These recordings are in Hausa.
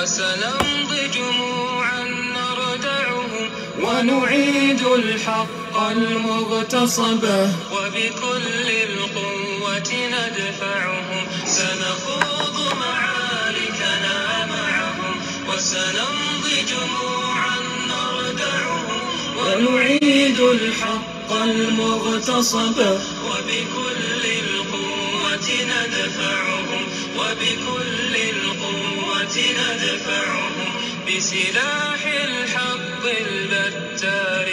وسنمضي جموعا نردعهم ونعيد الحق المغتصبة وبكل القوة ندفعهم سنخوض معاركنا معهم وسنمضي جموعا نردعهم ونعيد الحق المغتصبة وبكل القوة ندفعهم وبكل القوة ندفعهم بسلاح الحق البتار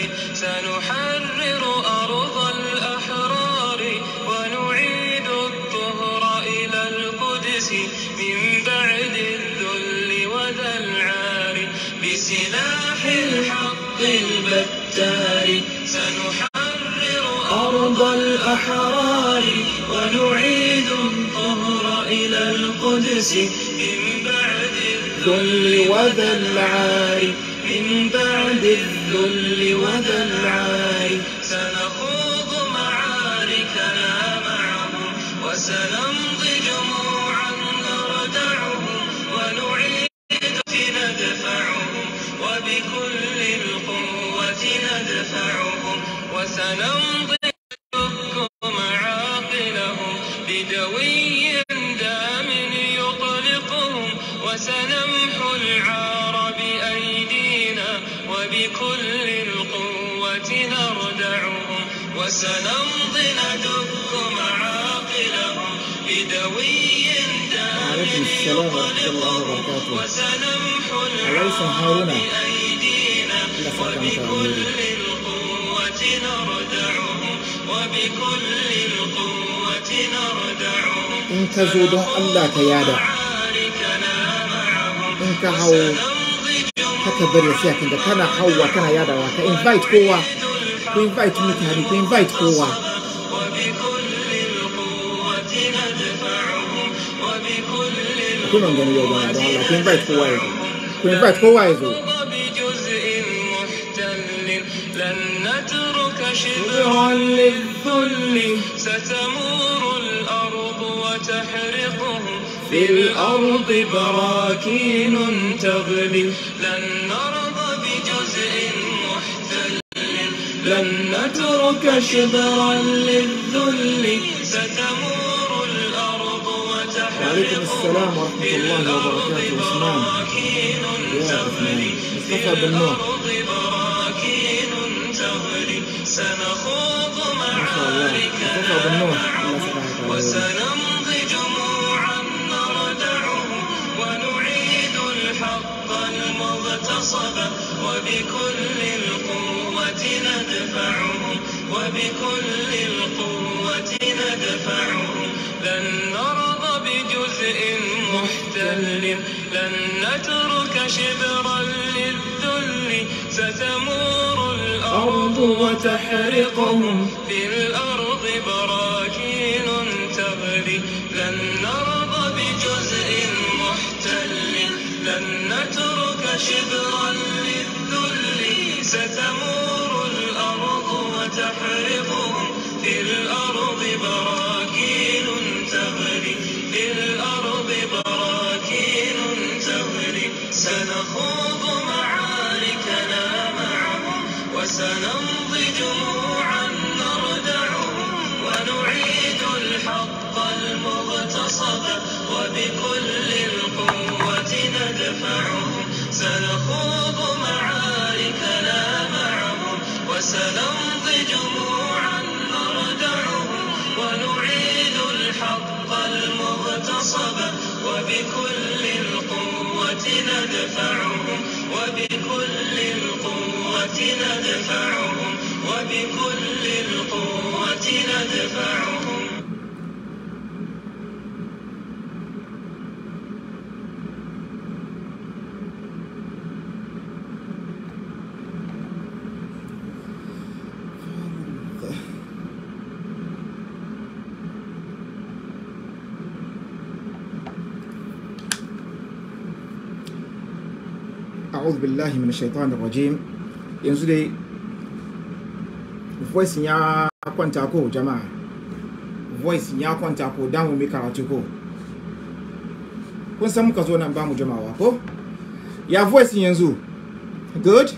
سنحرر أرض الأحرار ونعيد الطهر إلى القدس من بعد الذل وذا العار بسلاح الحق البتار سنحرر أرض الأحرار ونعيد الطهر إلى القدس من بعد الذل وذا العار من بعد الذل وذا العار سنخوض معاركنا معهم وسنمضي جموعا نردعهم ونعيد ندفعهم وبكل القوة ندفعهم وسنمضي نفك معاقلهم بدوي دام يطلقهم وسنمحو العار بأيدينا وبكل القوة نردعهم وسنمضي ندك معاقلهم بدوي دام وعليكم السلام ورحمة الله وبركاته. وسنمحو أليس العار هارون؟ بأيدينا لا فرق متى وبكل أميري. القوة نردعهم وبكل القوة نردعهم in ka zo don Allah ka yada معاركنا معهم in ka hau haka bari ya siya kinga kana hauwa kana yadawa ka invite kowa ku invite mutane ku invite kowa وبكل القوة ندفعهم وبكل kuna gani yau don don Allah ku invite kowa ya zo ku invite kowa ya zo بجزء محتل لن نترك شبرا للذل ستمور الأرض وتحرقهم في الأرض براكين تغلي لن نرضى بجزء محتل لن نترك شبرا للذل ستمور الأرض وعليكم السلام ورحمة الله وبركاته عثمان يا عثمان مصطفى بن نور براكين تغلي سنخوض ما شاء الله مصطفى بن نور الله سبحانه وتعالى وسنمضي جموعا نردعهم ونعيد الحق المغتصب وبكل القوة ندفعهم وبكل القوة ندفعهم لن نرضى بجزء محتل لن نترك شبرا للذل ستمور الأرض وتحرقهم في الأرض براكين تغلي لن نرضى بجزء محتل لن نترك شبرا للذل ستمور الأرض وتحرقهم في الأرض براكين تغلي في الأرض براكين تغلي سنخوض معاركنا معهم وسنمضي جموعا نردعهم ونعيد الحق المغتصب وبكل القوة ندفعهم سنخوض معاركنا معهم وسنمضي جموعا نردعهم ونعيد الحق المغتصب وبكل القوة ندفعهم وبكل القوة ندفعهم وبكل القوة ندفعهم a'udhu billahi minash shaitanir rajim yanzu dai voice ya kwanta ko jama'a voice ya kwanta ko damu mai karatu ko kun san muka zo nan ba mu jama'a ko ya voice yanzu good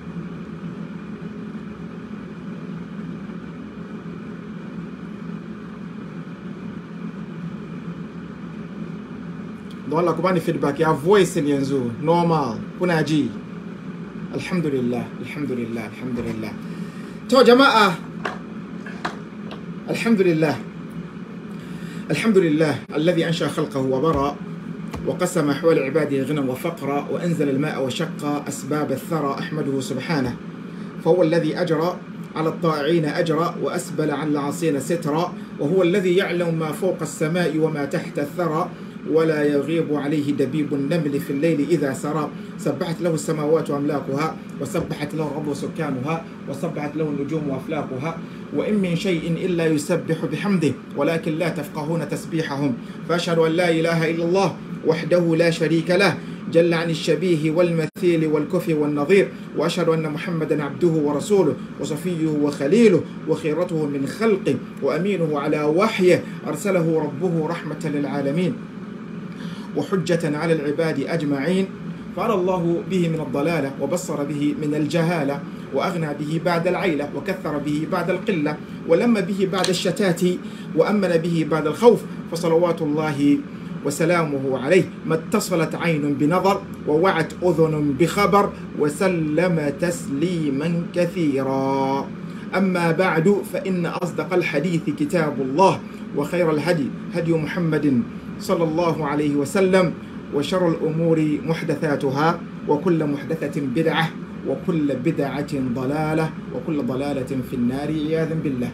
don Allah ku bani feedback ya voice yanzu normal kuna ji alhamdulillah alhamdulillah alhamdulillah to jama'a alhamdulillah الحمد لله الذي أنشأ خلقه وبرأ وقسم أحوال عباده غنى وفقرا وأنزل الماء وشق أسباب الثرى أحمده سبحانه فهو الذي أجرى على الطائعين أجرا وأسبل على العاصين سترا وهو الذي يعلم ما فوق السماء وما تحت الثرى ولا يغيب عليه دبيب النمل في الليل إذا سرى سبحت له السماوات وأملاكها وسبحت له الأرض وسكانها وسبحت له النجوم وأفلاكها وإن من شيء إلا يسبح بحمده ولكن لا تفقهون تسبيحهم فأشهد أن لا إله إلا الله وحده لا شريك له جل عن الشبيه والمثيل والكفي والنظير وأشهد أن محمدا عبده ورسوله وصفيه وخليله وخيرته من خلقه وأمينه على وحيه أرسله ربه رحمة للعالمين وحجة على العباد أجمعين فعلى الله به من الضلالة وبصر به من الجهالة وأغنى به بعد العيلة وكثر به بعد القلة ولم به بعد الشتات وأمن به بعد الخوف فصلوات الله وسلامه عليه ما اتصلت عين بنظر ووعت أذن بخبر وسلم تسليما كثيرا أما بعد فإن أصدق الحديث كتاب الله وخير الهدي هدي محمد صلى الله عليه وسلم وشر الأمور محدثاتها وكل محدثة بدعة وكل بدعة ضلالة وكل ضلالة في النار عياذا بالله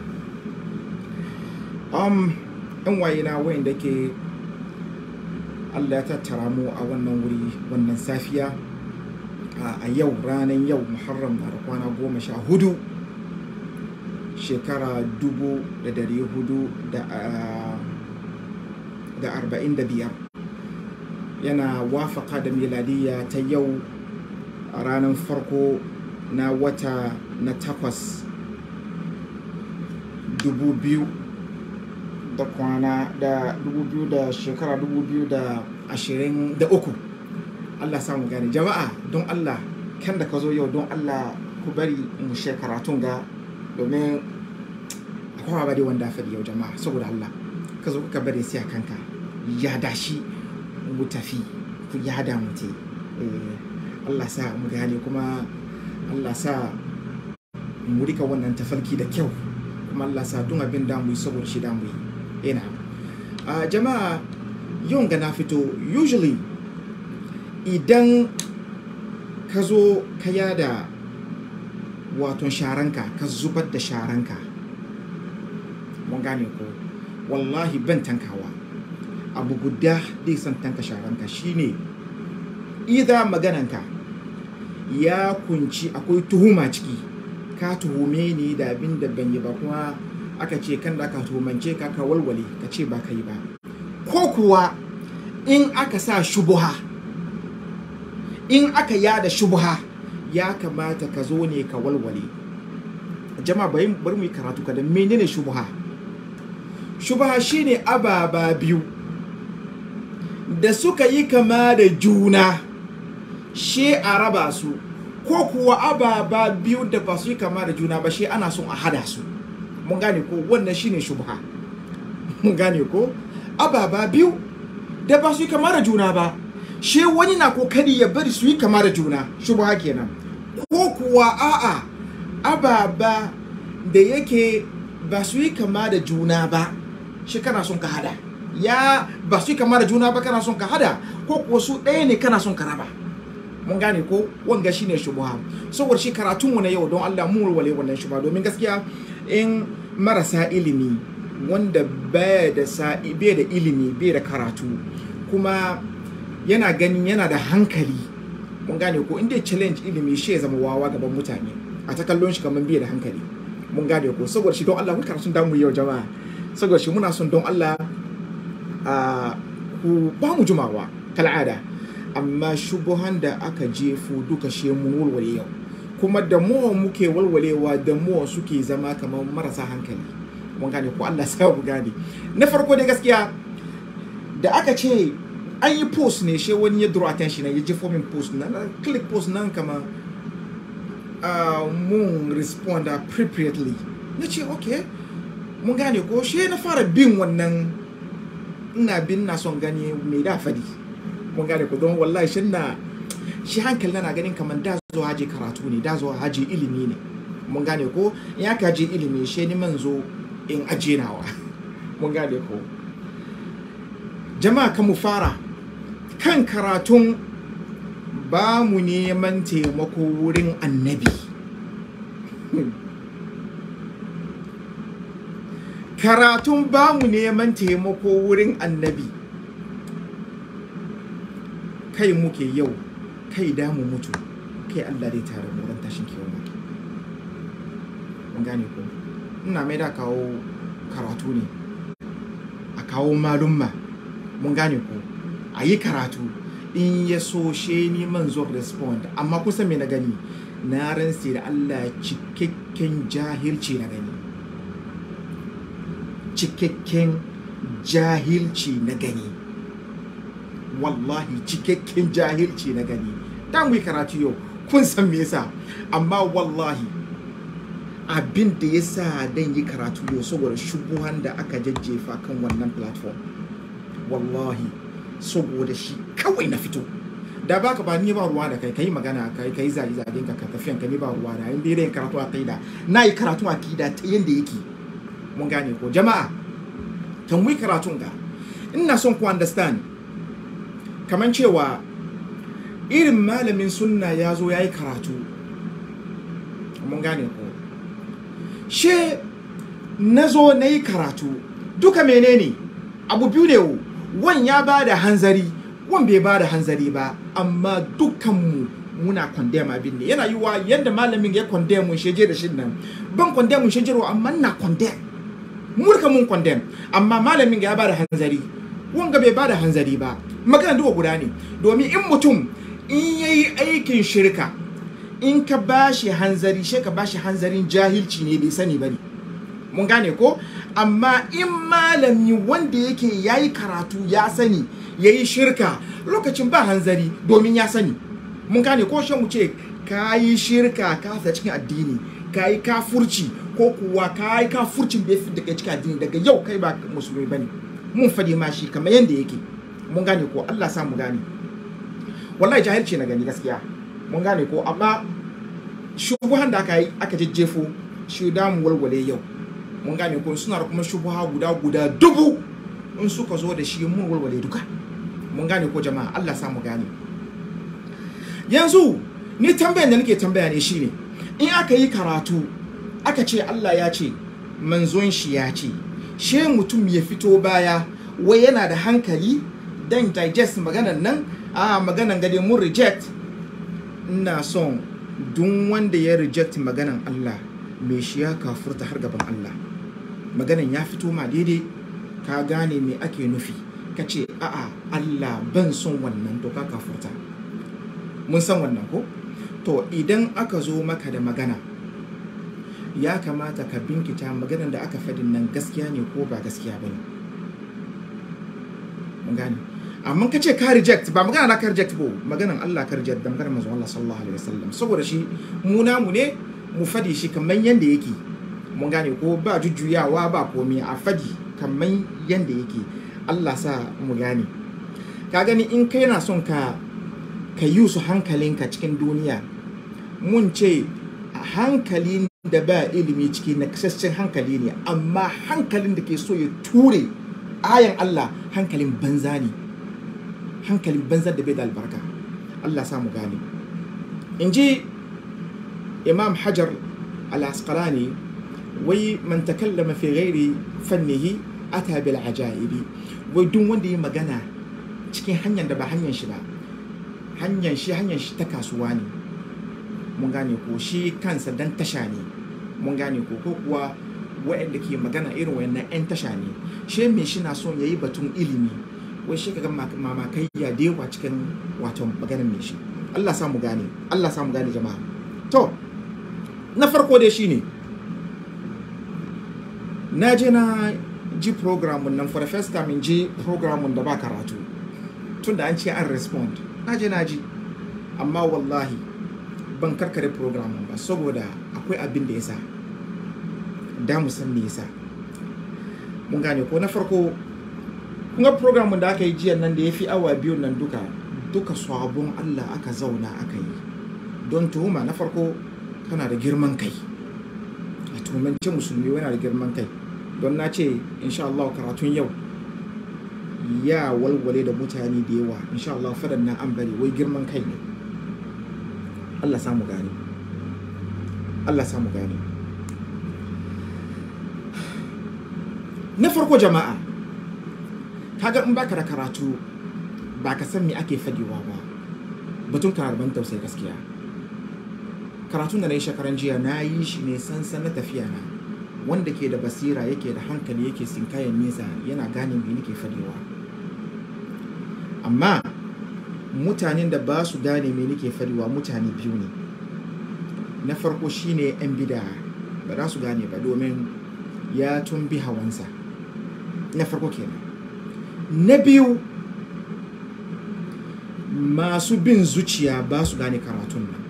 أم إن وينا وين دكي Allah ya tattara mu a wannan wuri wannan safiya a yau ranar yau muharram na da kwana goma sha hudu shekara dubu da dari hudu da arba'in da biyar yana wafaka da miladiyya ta yau a ranar farko na wata na takwas dubu biyu da kwana da dubu biyu da shekara dubu biyu da ashirin da uku Allah samu gane jama'a don Allah kan da ka zo yau don Allah ku bari mu shekaratun ga domin akwai ba dai wanda faɗi yau jama'a saboda Allah ka zo ka bari sai kanka ya dashi mu tafi ku ya da mu te Allah sa mu gane kuma Allah sa mu rika wannan tafarki da kyau kuma Allah sa duk abin da mu yi saboda shi da mu yi ina a jama'a yau ga na fito usually idan ka zo ka yada waton sharanka ka zubar da sharanka mun gane ko wallahi ban tankawa abu guda dai san tanka sharanka shine idan magananka ya kunci akwai tuhuma ciki ka tuhume ni da abin da ban yi ba kuma aka ce kan da ka tuhumance ka ka walwale ka ce ba ka yi ba ko kuwa in aka sa shubuha in aka yada shubuha ya kamata ka zo ne ka walwale jama'a bari bari mu yi karatu kada menene shubuha shubuha shine ababa biyu da suka yi kama da juna she a raba su ko kuwa ababa biyu da ba su yi kama da juna ba she ana son a hada su mun gane ko wannan shine shubha mun gane ko ababa biyu da ba su yi kama da juna ba she wani na kokari ya bari su yi kama da juna shubha kenan ko kuwa a'a ababa da yake ba su yi kama da juna ba shi kana son ka hada ya ba su yi kama da juna ba kana son ka hada ko kuwa su ɗaya ne kana son ka raba mun gane ko wanga shine shubha saboda shi karatunmu na yau don Allah mu walwale wannan shubha domin gaskiya in marasa ilimi wanda bai da bai da ilimi bai da karatu kuma yana ganin yana da hankali mun gane ko inda challenge ilimi shi ya zama wawa gaban mutane a ta kallon shi kamar bai da hankali mun gane ko saboda shi don Allah ku karatun damu yau jama'a saboda shi muna son don Allah a ku ba mu jumawa kal'ada amma shubuhan da aka jefo duka shi mun walwale yau kuma da mu muke walwalewa da mu suke zama kamar marasa hankali mun gane ko Allah sa mu gane na farko dai gaskiya da aka ce an yi post ne shi wani ya draw attention na ya jefo min post na na click post nan kama uh, mun respond appropriately na ce okay mun gane ko shi na fara bin wannan ina bin na son gani mai da fadi mun gane ko don wallahi shi na shi hankali na ganin kamar da zo haji karatu ne da zo haji ilimi ne mun gane ko in aka je ilimi shi ni man zo in aje nawa mun gane ko jama'a kan mu fara kan karatun ba mu neman taimako wurin annabi karatun ba mu neman taimako wurin annabi kai muke yau kai damu mutu kai allah dai tare mu ran tashin kewa mun gane ko ina mai da kawo karatu ne a kawo malumma mun gane ko a yi karatu in ya so she ni man zo respond amma kusa me na gani na ransa da Allah cikakken jahilci na gani cikakken jahilci na gani wallahi cikakken jahilci na gani dan mu karatu yau kun san me yasa amma wallahi abin da ya sa dan yi karatu yau saboda shubuhan da aka jajjefa kan wannan platform wallahi saboda shi kawai na fito da baka ba ni ba ruwa da kai kai magana kai kai zagi zagin ka ka tafiyan ka ni ba ruwa da inda yin karatu aqida na yi karatu aqida ta yanda yake mun gane ko jama'a kan mu karatun ga ina son ku understand kaman cewa irin malamin sunna ya zo ya yi karatu mun gane ko she na zo na yi karatu duka menene abu biyu ne wan ya ba da hanzari wan bai ba da hanzari ba amma dukkanmu muna condemn abin ne yana yiwa yadda malamin ya condemn mun sheje da shi nan ban condemn mun sheje amma na condemn murka mun condemn amma malamin ya ba da hanzari wanga bai ba da hanzari ba magana duka guda ne domin in mutum in yayi aikin shirka in ka bashi hanzari shi ka bashi hanzarin jahilci ne bai sani bane mun gane ko amma in malami wanda yake yayi karatu ya sani yayi shirka lokacin ba hanzari domin ya sani mun gane ko shan mu ce kayi shirka ka sa cikin addini kayi kafurci ko kuwa kayi kafurcin bai fi daga cikin addini daga yau kai ba musulmi bane mun fadi ma shi kamar yanda yake mun gane ko Allah sa mu gane wallahi jahilci na gani gaskiya mun gane ko amma shubuhan da aka yi aka jejjefo shi da mu walwale yau mun gane ko suna da kuma shubuha guda guda dubu in suka zo da shi mun walwale duka mun gane ko jama'a Allah sa mu gane yanzu ni tambayan da nake tambaya ne shine in aka yi karatu aka ce Allah ya ce manzon shi ya ce she mutum ya fito baya wai yana da hankali dan digest maganan nan a maganan gade mun reject ina son duk wanda ya reject maganan Allah mai shi ya kafurta har gaban Allah maganan ya fito ma daidai ka gane me ake nufi ka ce a'a Allah ban son wannan to ka kafurta mun san wannan ko to idan aka zo maka da magana ya kamata ka binkita maganan da aka fadin nan gaskiya ne ko ba gaskiya ba ne mun gane amma ka ce ka reject ba magana na ka reject ba maganan Allah ka reject da maganar manzon Allah sallallahu alaihi wasallam saboda shi mu namu ne mu fadi shi kamar yanda yake mun gane ko ba jujjuyawa ba komai a fadi kamar yanda yake Allah sa mu gane ka gani in kai na son ka ka yi su hankalinka cikin duniya mun ce hankali da ba ilimi ciki na kasashen hankali ne amma hankalin da ke so ya ture ayan Allah hankalin banza ne hankalin banza da bai da albarka Allah sa mu gane in ji imam hajar al-asqalani wai man takallama fi ghairi fannihi ata bil ajaibi wai duk wanda yi magana cikin hanyar da ba hanyar shi ba hanyar shi hanyar shi ta kasuwa ne mun gane ko shi kansa dan tasha ne mun gane ko ko kuwa waɗanda ke magana irin wayannan 'yan tasha ne shi me shi na son yayi batun ilimi wai shi kaga mamakai ya dewa cikin wato maganar me shi Allah sa mu gane Allah sa mu gane jama'a to na farko dai shine na je na ji programun nan for the first time in ji programun da ba karatu tunda an ce an respond na je na ji amma wallahi ban karkare program ba saboda akwai abin da ya sa da mu san me yasa mun gane ko na farko kun ga program da aka yi jiya nan da ya fi awa biyu nan duka duka sabon Allah aka zauna aka yi don tuhuma na farko kana da girman kai a tuhumance musulmi yana da girman kai don na ce insha Allah karatun yau ya walwale da mutane da yawa insha Allah fadan na an bari wai girman kai ne Allah samu gane Allah samu gane na farko jama'a kaga in baka da karatu ba ka san me ake fagewa ba batun ban tausayi gaskiya karatun da na yi shekaran jiya na yi shi ne sansan na tafiya na wanda ke da basira yake da hankali yake sinkayen nesa yana gane me nake fadewa amma mutanen da ba su gane me nake fadewa mutane biyu ne na farko shine yan bida ba za su gane ba domin ya tumbi hawansa na farko kenan na biyu masu bin zuciya ba su gane karatun nan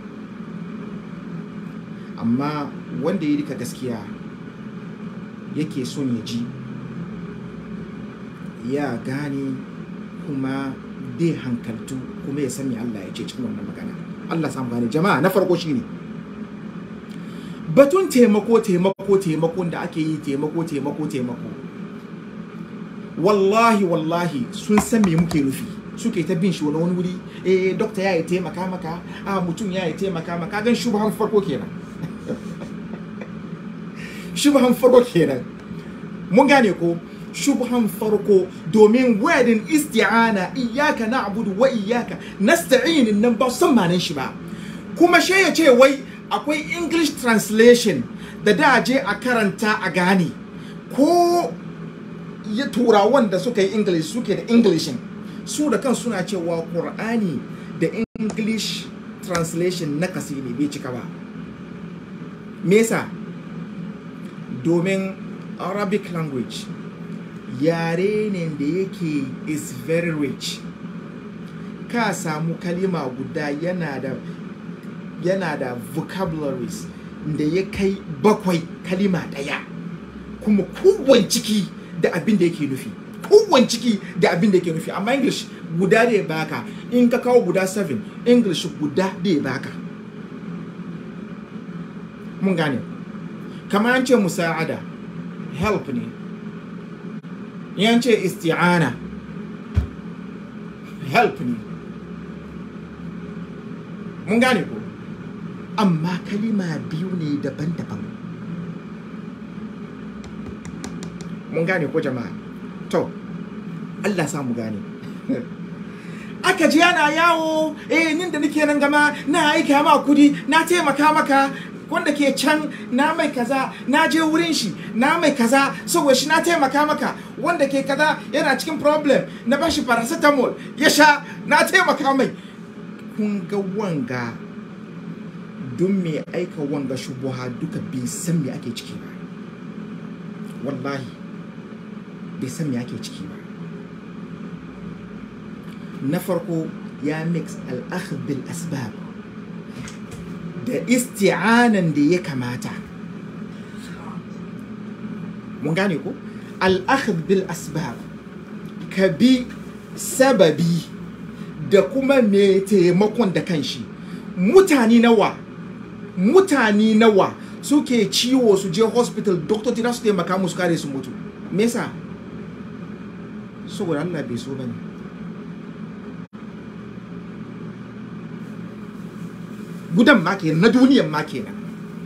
amma wanda ya rika gaskiya yake son ya ji ya gane kuma dai hankaltu kuma ya sani Allah ya ce cikin wannan magana Allah samu gane jama'a na farko shine batun taimako taimako taimakon da ake yi taimako taimako taimako wallahi wallahi sun san me muke nufi suke ta bin shi wani wani wuri eh dokta ya yi taimaka maka a mutum ya yi taimaka maka gan shubhan farko kenan shubhan farko kenan mun gane ko shubhan farko domin wadin isti'ana iyyaka na'budu wa iyyaka nasta'in nan ba san manan shi ba kuma she ya ce wai akwai english translation da da je a karanta a gane ko ya turawan da suka yi english suke da englishin su da kan suna cewa qur'ani da english translation na kasi ne bai cika ba me yasa domin arabic language yare ne da yake is very rich ka samu kalima guda yana da yana da vocabularies da ya kai bakwai kalima daya kuma kowane ciki da abin da yake nufi kowane ciki da abin da yake nufi amma english guda da ya baka in ka kawo guda 7 english guda da ya baka mun gane kamar an ce musa'ada help ne yan ce isti'ana help ne mun gane ko amma kalima biyu ne daban-daban mun gane ko jama'a to Allah sa mu gane aka ji yana yawo eh nin da nake nan gama na aika ma kudi na taimaka maka wanda ke can na mai kaza na je wurin shi na mai kaza saboda shi na taimaka maka wanda ke kaza yana cikin problem na bashi paracetamol ya sha na taimaka mai kun ga wanga don me aika wanga shubuha duka bai san me ake ciki ba wallahi bai san me ake ciki ba na farko ya mix al'akhd bil asbab da isti'anan da ya kamata mun gane ko al'akhd bil asbab ka bi sababi da kuma mai taimakon da kanshi mutane nawa mutane nawa suke ciwo su je hospital doctor tira su taimaka musu kare su mutu me yasa saboda Allah bai so bane gudan ma kenan na duniyan ma kenan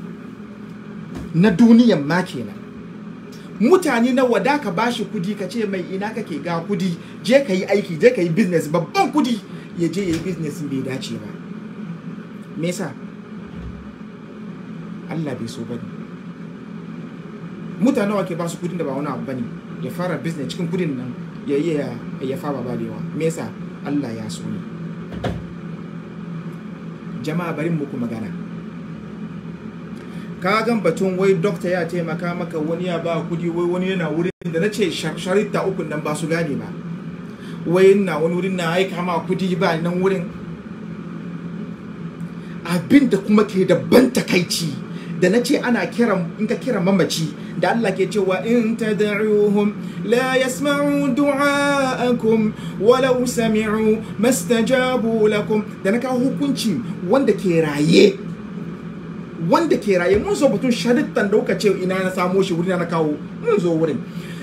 na duniyan ma kenan mutane na wada ka bashi kudi ka ce mai ina kake ga kudi je ka yi aiki je ka yi business babban kudi ya je ya yi business bai dace ba me yasa Allah bai so bane mutane wa ke ba su kudin da ba wani abu bane ya fara business cikin kudin nan ya yi ya fara balewa me yasa Allah ya so ne jama'a bari muku magana ka gan batun wai dokta ya taimaka maka wani ya ba kudi wai wani yana wurin da na ce sharita uku nan ba su gane ba wai na wani wurin na aika ma kudi ba nan wurin abin da kuma ke da ban takaici da na ce ana kiran in ka kira mamaci da Allah ke cewa in tad'uhum la yasma'u du'aakum walau sami'u mastajabu lakum da na kawo hukunci wanda ke raye wanda ke raye mun zo batun sharittan da kuka ce ina na samo shi wurin na kawo mun zo wurin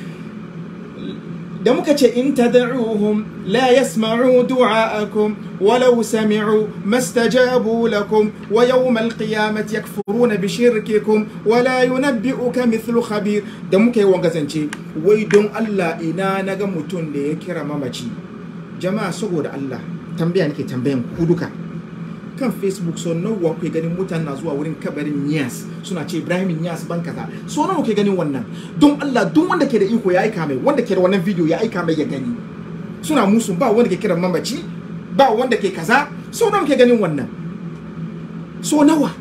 da muka ce in tad'uhum la yasma'u du'aakum walau sami'u mastajabu lakum wa yawm al-qiyamati yakfuruna bi shirkikum wa la yunabbi'uka mithlu khabir da muka yi wanga zance wai don Allah ina naga mutum da ya kira mamaci jama'a saboda Allah tambaya nake tambayan ku duka kan facebook so nawa kuke ganin mutane na zuwa wurin kabarin Niyas suna ce Ibrahim Niyas ban kaza so nawa kuke ganin wannan don Allah duk wanda ke da iko ya aika mai wanda ke da wannan video ya aika mai ya gani suna musu ba wanda ke kiran mamaci ba wanda ke kaza so nawa kuke ganin wannan so nawa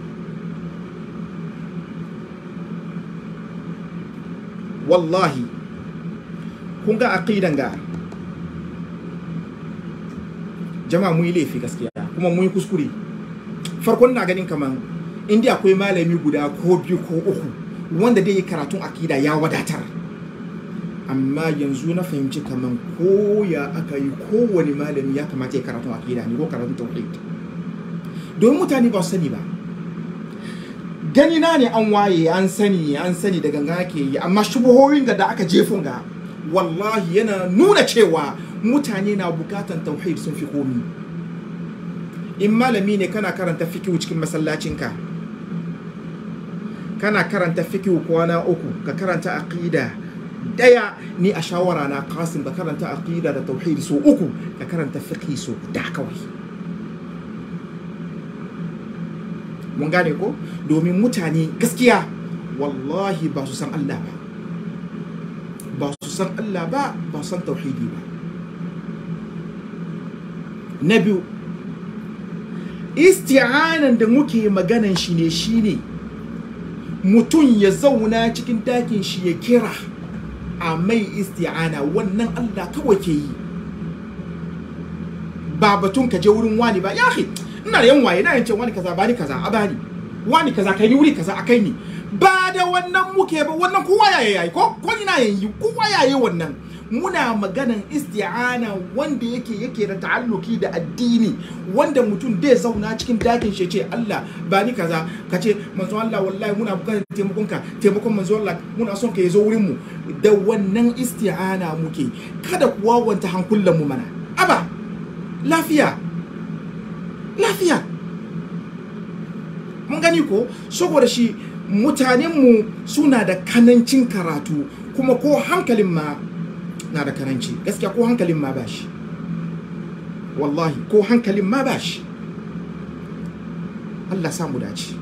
wallahi kun ga aqidan ga jama'a mun yi laifi gaskiya kuma mun yi kuskure farkon na ganin kaman inda akwai malami guda ko biyu ko uku wanda dai yi karatun akida ya wadatar amma yanzu na fahimci kaman ko ya aka yi kowane malami ya kamata ya karatun akida ne ko karatun tauhid domin mutane ba su sani ba gani na ne an waye an sani an sani da ganga ke yi amma shubuhoyin da aka jefun ga wallahi yana nuna cewa mutane na bukatan tauhid sun fi komi in malami ne kana karanta fikihu cikin masallacinka kana karanta fikihu kwana uku ka karanta aqida daya ni a shawara na kasim ka karanta aqida da tauhid so uku ka karanta fiqhi so guda kawai mun gane ko domin mutane gaskiya wallahi ba su san Allah ba ba su san Allah ba ba su san tauhidi ba na biyu isti'anan da muke maganan shi ne shine mutum ya zauna cikin dakin shi ya kira a mai isti'ana wannan Allah kawai ke yi ba batun ka je wurin wani ba ya ina da yan waye na yance wani kaza bani kaza a bani wani kaza kai ni wuri kaza a kai ni ba da wannan muke ba wannan kowa ya yayi ko ko ina yayi kowa ya yi wannan muna maganan isti'ana wanda yake yake da ta'alluki da addini wanda mutum dai zauna cikin dakin shi ce Allah ba ni kaza ka ce manzo Allah wallahi muna bukatar taimakon ka taimakon manzo Allah muna son ka yazo wurin mu da wannan isti'ana muke kada kuwa wanta hankulan mu mana aba lafiya lafiya mun gani ko saboda shi mutanenmu suna da kanancin karatu kuma ko hankalin ma na da kananci gaskiya ko hankalin ma ba shi wallahi ko hankalin ma ba shi Allah samu dace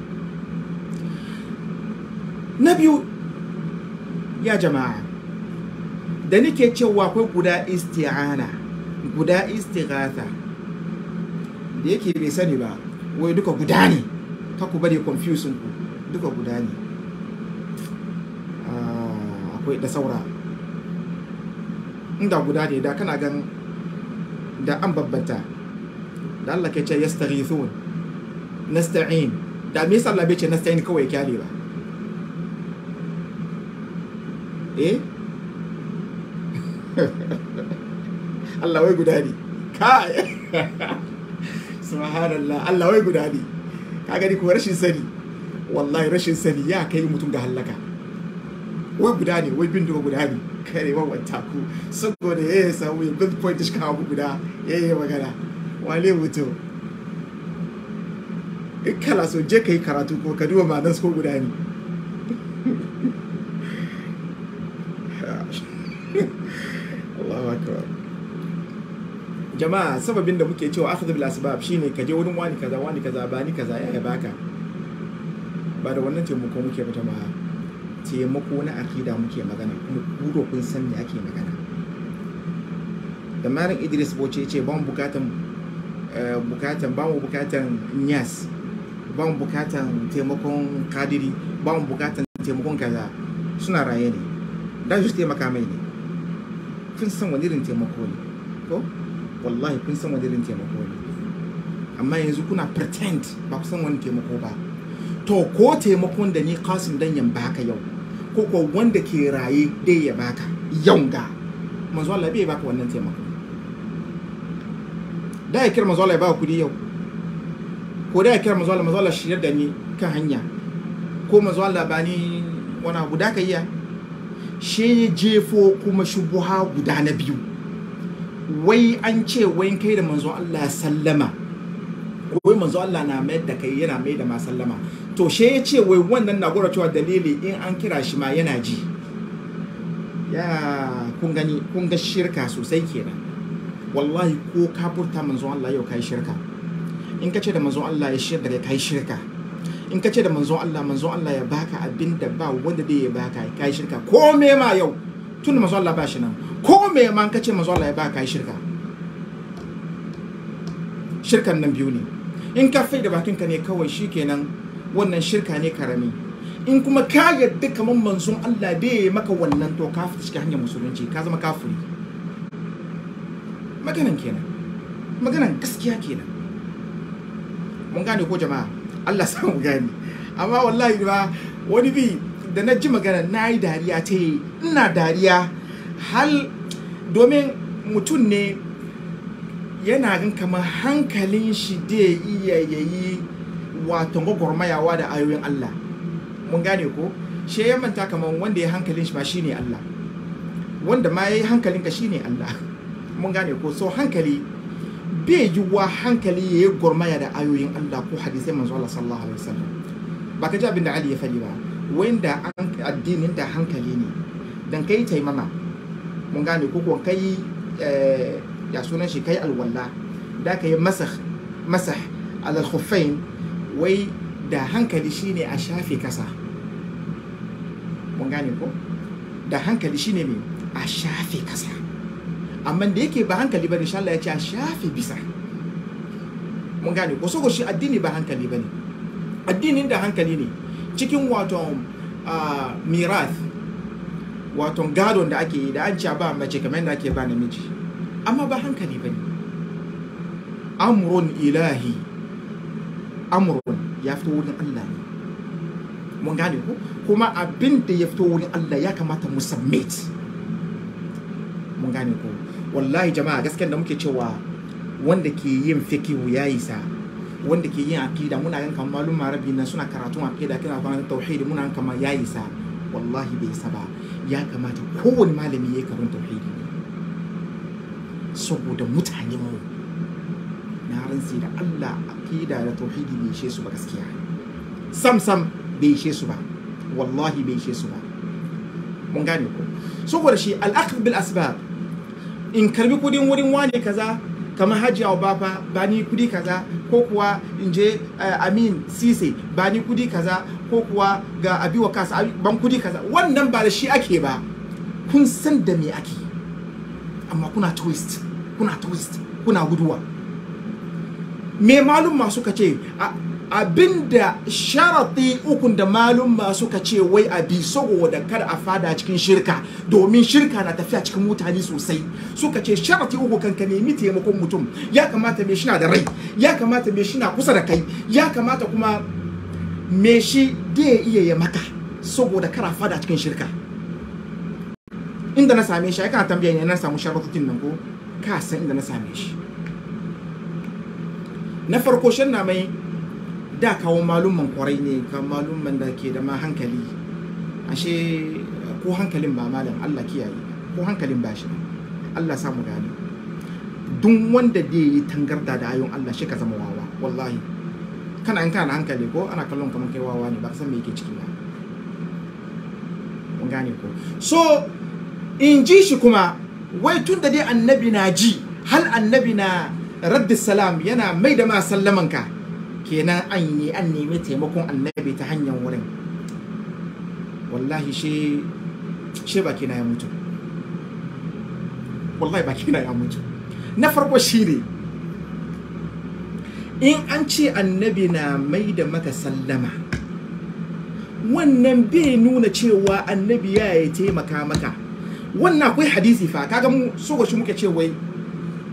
na biyu ya jama'a da nake cewa akwai guda isti'ana guda istighatha da yake bai sani ba wai duka guda ne ka ku bari confusion ku duka guda ne akwai da saura inda guda ne da kana gan da an babbanta da Allah ke ce yastaghithun nasta'in da me yasa Allah bai ce nasta'in kawai kyale ba eh Allah wai guda ne kai subhanallah Allah wai guda ne ka gani ko rashin sani wallahi rashin sani ya kai mutum ga hallaka wai guda ne wai bin guda ne kare wa wata ku saboda ya yi samu ya bin point shi kawo guda ya yi magana wale mutum in kala so je ka yi karatu ko ka duba ma'anar ko guda ne Allahu akbar jama'a sababin da muke cewa akhdhu bil asbab shine ka je wurin wani kaza wani kaza ba ni kaza ya baka ba da wannan taimako muke ba jama'a taimako na akida muke magana kuma kudo kun san me ake magana da malam Idris Boce ce ban bukatan bukatan ba mu bukatan nyas ba mu bukatan taimakon kadiri ba mu bukatan taimakon kaza suna raye ne da su taimaka mai ne kun san wani irin taimako ne ko wallahi kun san wani irin taimako ne amma yanzu kuna pretend ba ku san wani taimako ba to ko taimakon da ni kasim dan yan baka yau ko ko wanda ke raye dai ya baka yau ga manzo Allah bai baka wannan taimako da ya kira manzo Allah ya baka kudi yau ko da ya kira manzo Allah manzo Allah shirya da ni kan hanya ko manzo Allah ba ni wani abu da ka iya shi jefo kuma shubuha guda na biyu wai an ce wai kai da manzo Allah sallama wai manzo Allah na mayar da kai yana mai da ma sallama to she ya ce wai wannan na gwada cewa dalili in an kira shi ma yana ji ya kun gani kun ga shirka sosai kenan wallahi ko ka furta manzo Allah yau kai shirka in ka ce da manzo Allah ya shirya da kai shirka in ka ce da manzo Allah manzo Allah ya baka abin da ba wanda zai ya baka kai shirka ko me ma yau tun da manzo Allah ba shi nan ko me ma ka ce manzo Allah ya baka kai shirka shirkan nan biyu ne in ka fai da bakinka ne kawai shikenan wannan shirka ne karami in kuma ka yadda kamar manzon Allah bai maka wannan to ka fita cikin hanyar musulunci ka zama kafiri maganan kenan maganan gaskiya kenan mun gane ko jama'a Allah sa mu gane amma wallahi ba wani bi da na ji magana na yi dariya ta yi ina dariya hal domin mutum ne yana gan kamar hankalin shi da iya yayi wato gwagwarmayawa da ayoyin Allah mun gane ko shi ya manta kamar wanda ya hankalin shi ma shine Allah wanda ma ya yi hankalinka shine Allah mun gane ko so hankali bai yi wa hankali ya yi gwarmaya da ayoyin Allah ko hadisai manzo Allah sallallahu alaihi wasallam ba ka ji abin da Ali ya faɗi ba wanda an addinin da hankali ne dan kai taimama mun gane ko ko kai ya sunan shi kai alwala da ka yi masah masah alal khuffain wai da hankali shine a shafe kasa mun gane ko da hankali shine me a shafe kasa amma da yake ba hankali bane insha Allah ya ce a shafe bisa mun gane ko saboda shi addini ba hankali bane addinin da hankali ne cikin wato mirath wato gadon da ake yi da an ce ba mace kamar da ake ba namiji amma ba hankali bane amrun ilahi amrun ya fito wurin Allah ne mun gane ko kuma abin da ya fito wurin Allah ya kamata mu submit mun gane ko wallahi jama'a gaskiyar da muke cewa wanda ke yin fikihu ya yi sa wanda ke yin akida muna gan kamar malum marabi nan suna karatun akida kina kwanan tauhidi muna gan kamar ya yi sa wallahi bai sa ba ya kamata kowane malami ya yi karun tauhidi saboda mutane mu na rantsi da Allah akida da tauhidi bai ishe su ba gaskiya sam sam bai ishe su ba wallahi bai ishe su ba mun gane ko saboda shi al-akhdh bil asbab in karbi kudin wurin wane kaza kamar hajji abu bafa ba ni kudi kaza ko kuwa in je amin sise ba ni kudi kaza ko kuwa ga abiwa kasa ban kudi kaza wannan ba da shi ake ba kun san da me ake amma kuna twist kuna twist kuna guduwa me malum masu ka ce abinda sharati ukun da malumma suka ce wai a bi saboda kada a fada cikin shirka domin shirka na tafiya cikin mutane sosai suka ce sharati uku kan ka nemi taimakon mutum ya kamata me shina da rai ya kamata me shina kusa da kai ya kamata kuma me shi da iya ya maka saboda kada fada cikin shirka inda na same shi ai kana tambaya ne na samu sharatutin nan ko ka san inda na same shi na farko shan na mai da kawo malumman kwarai ne ka malumman da ke da ma hankali ashe ko hankalin ba malam Allah kiyaye ko hankalin ba shi Allah samu gane duk wanda da yi tangarda da ayon Allah shi ka zama wawa wallahi kana in kana hankali ko ana kallon kamar kai wawa ne ba san me yake ciki ba mun gane ko so in ji shi kuma wai tun da dai annabi na ji hal annabi na raddi salam yana mai da ma sallamanka kenan an yi an nemi taimakon annabi ta hanyar wurin wallahi shi shi baki na ya mutu wallahi baki na ya mutu na farko shi ne in an ce annabi na mai da maka sallama wannan bai nuna cewa annabi ya yi taimaka maka wannan akwai hadisi fa kaga mu so shi muke ce wai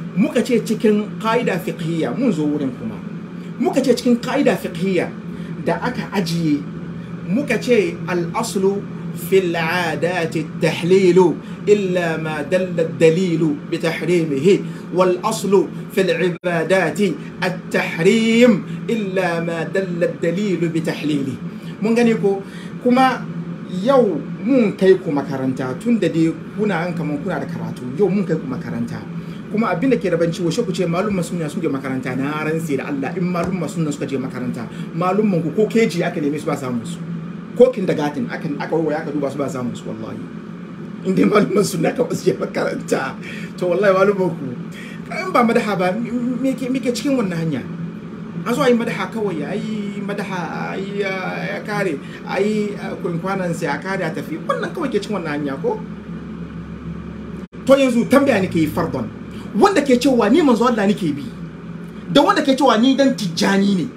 muka ce cikin ƙa'ida fiqhiyya mun zo wurin kuma muka ce cikin ƙa'ida fiqhiyya da aka ajiye muka ce al'aslu fil adati tahlilu illa ma dalla dalilu bi tahrimihi wal aslu fil ibadati at-tahrim illa ma dalla dalilu bi tahlili mun gani ko kuma yau mun kai ku makaranta tun da dai kuna an kaman kuna da karatu yau mun kai ku makaranta kuma abin da ke da banci washe ku ce malumman sunna sun je makaranta na ranse da Allah in malumman sunna suka je makaranta malumman ku ko keji aka neme su ba samun su ko kindergarten aka aka waya aka duba su ba samun su wallahi in dai malumman sunna ka basu je makaranta to wallahi malumman ku in ba madaha ba me ke me ke cikin wannan hanya a zo a yi madaha kawai a yi madaha a yi ya kare a yi kwankwanan sai a kare a tafi wannan kawai ke cikin wannan hanya ko to yanzu tambaya nake yi fardon wanda ke cewa ni manzo Allah nake bi da wanda ke cewa ni dan tijjani ne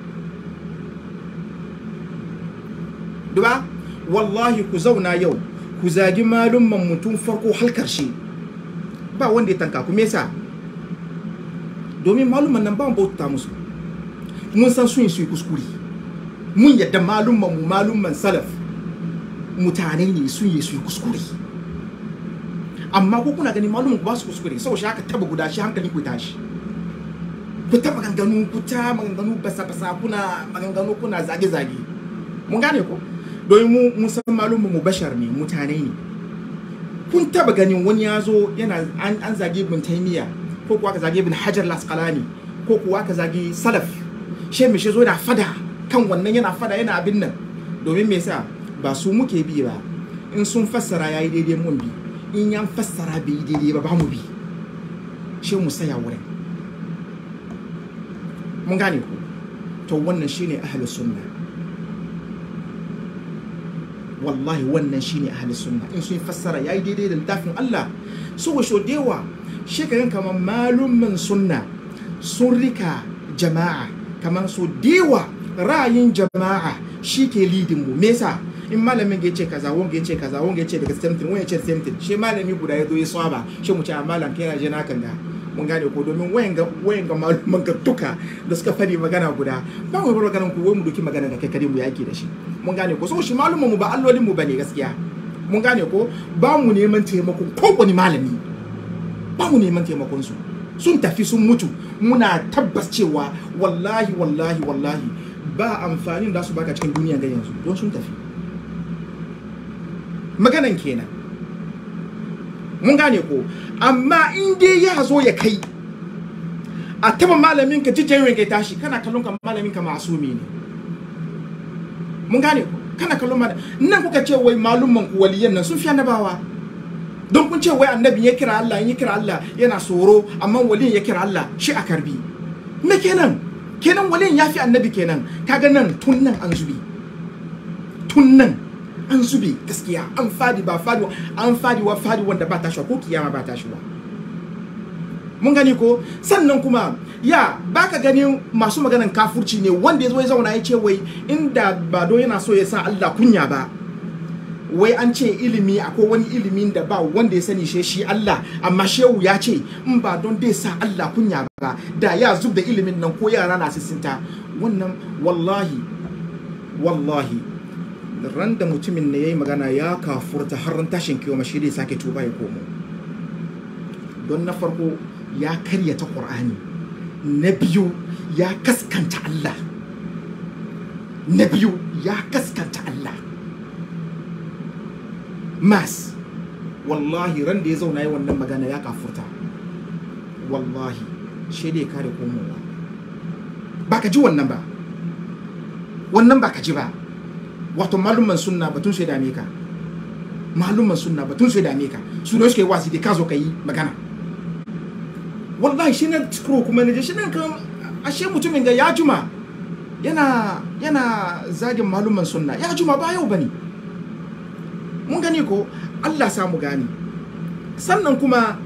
duba wallahi ku zauna yau ku zagi malumman mutum farko har karshe ba wanda ya tanka ku me yasa domin malumman nan ba mu bauta musu mun san sun yi su yi kuskure mun yadda malumman mu malumman salaf mutane ne sun yi su yi kuskure amma ko kuna gani malumman ku ba su kuskure sau shi haka taba guda shi hankali ku tashi ku ta maganganu ku ta maganganu basa basa kuna maganganu kuna zage zage mun gane ko domin mu mun san malumman mu bashar ne mutane ne kun taba ganin wani ya zo yana an zage ibn taymiya ko kuwa ka zage ibn hajar lasqalani ko kuwa ka zage salaf she mai shi zo yana fada kan wannan yana fada yana abin nan domin me yasa ba su muke bi ba in sun fassara yayi daidai mun bi in yan fassara bai yi daidai ba ba mu bi she mu saya wurin mun gane ku to wannan shine ahlus sunna wallahi wannan shine ahlus sunna in sun fassara yayi daidai da littafin Allah so wa shodewa shekaran kamar malumman sunna sun rika jama'a kamar so dewa ra'ayin jama'a shi ke lidin mu me yasa in malamin ya ce kaza wanga ya ce kaza wanga ya ce daga samtin wanga ya ce samtin shi malami guda ya zo ya saba shi mu ce a malam kai na je na kan ga mun gane ko domin wayan ga wayan ga maluman ga duka da suka fadi magana guda ba mu bar maganar ku wai mu doki magana da kai kare mu yaki da shi mun gane ko so shi maluman mu ba allolin mu bane gaskiya mun gane ko ba mu neman taimakon kowane malami ba mu neman taimakon su sun tafi sun mutu muna tabbas cewa wallahi wallahi wallahi ba amfanin da su baka cikin duniya ga yanzu don sun tafi maganan kenan mun gane ko amma in dai ya zo ya kai a taba malamin ka jijjirin ka tashi kana kallon ka malamin ka masumi ne mun gane ko kana kallon malamin nan kuka ce wai malumman ku waliyan nan sun fi annabawa don kun ce wai annabi ya kira Allah ya kira Allah yana tsoro amma waliyin ya kira Allah shi a karbi me kenan kenan waliyin ya fi annabi kenan kaga nan tun nan an zubi tun nan an zube gaskiya an fadi ba fadi an fadi wa fadi wanda ba tashi ko kiyama ba tashi ba mun gani ko sannan kuma ya baka ganin masu maganan kafurci ne wanda ya zo ya zauna ya ce wai inda ba don yana so ya sa Allah kunya ba wai an ce ilimi akwai wani ilimin da ba wanda ya sani shi shi Allah amma shehu ya ce in ba don dai sa Allah kunya ba da ya zub da ilimin nan ko yara na sisinta wannan wallahi wallahi ran da mutumin ne ya yi magana ya kafurta har ran tashin kiwo mashi dai sake tuba ya komo don na farko ya karyata ƙur'ani na biyu ya kaskanta Allah na biyu ya kaskanta Allah mas wallahi ran da ya zauna yi wannan magana ya kafurta wallahi shi dai kare komowa ba ka ji wannan ba wannan ba ka ji ba wato malumman sunna batun su ya dame ka malumman sunna batun su ya dame ka su ne suke wasi da ka zo ka yi magana wallahi shi na scroll kuma na je shi nan kan ashe mutumin ga ya juma yana yana zagin malumman sunna ya juma ba yau bane mun gani ko Allah sa mu gani sannan kuma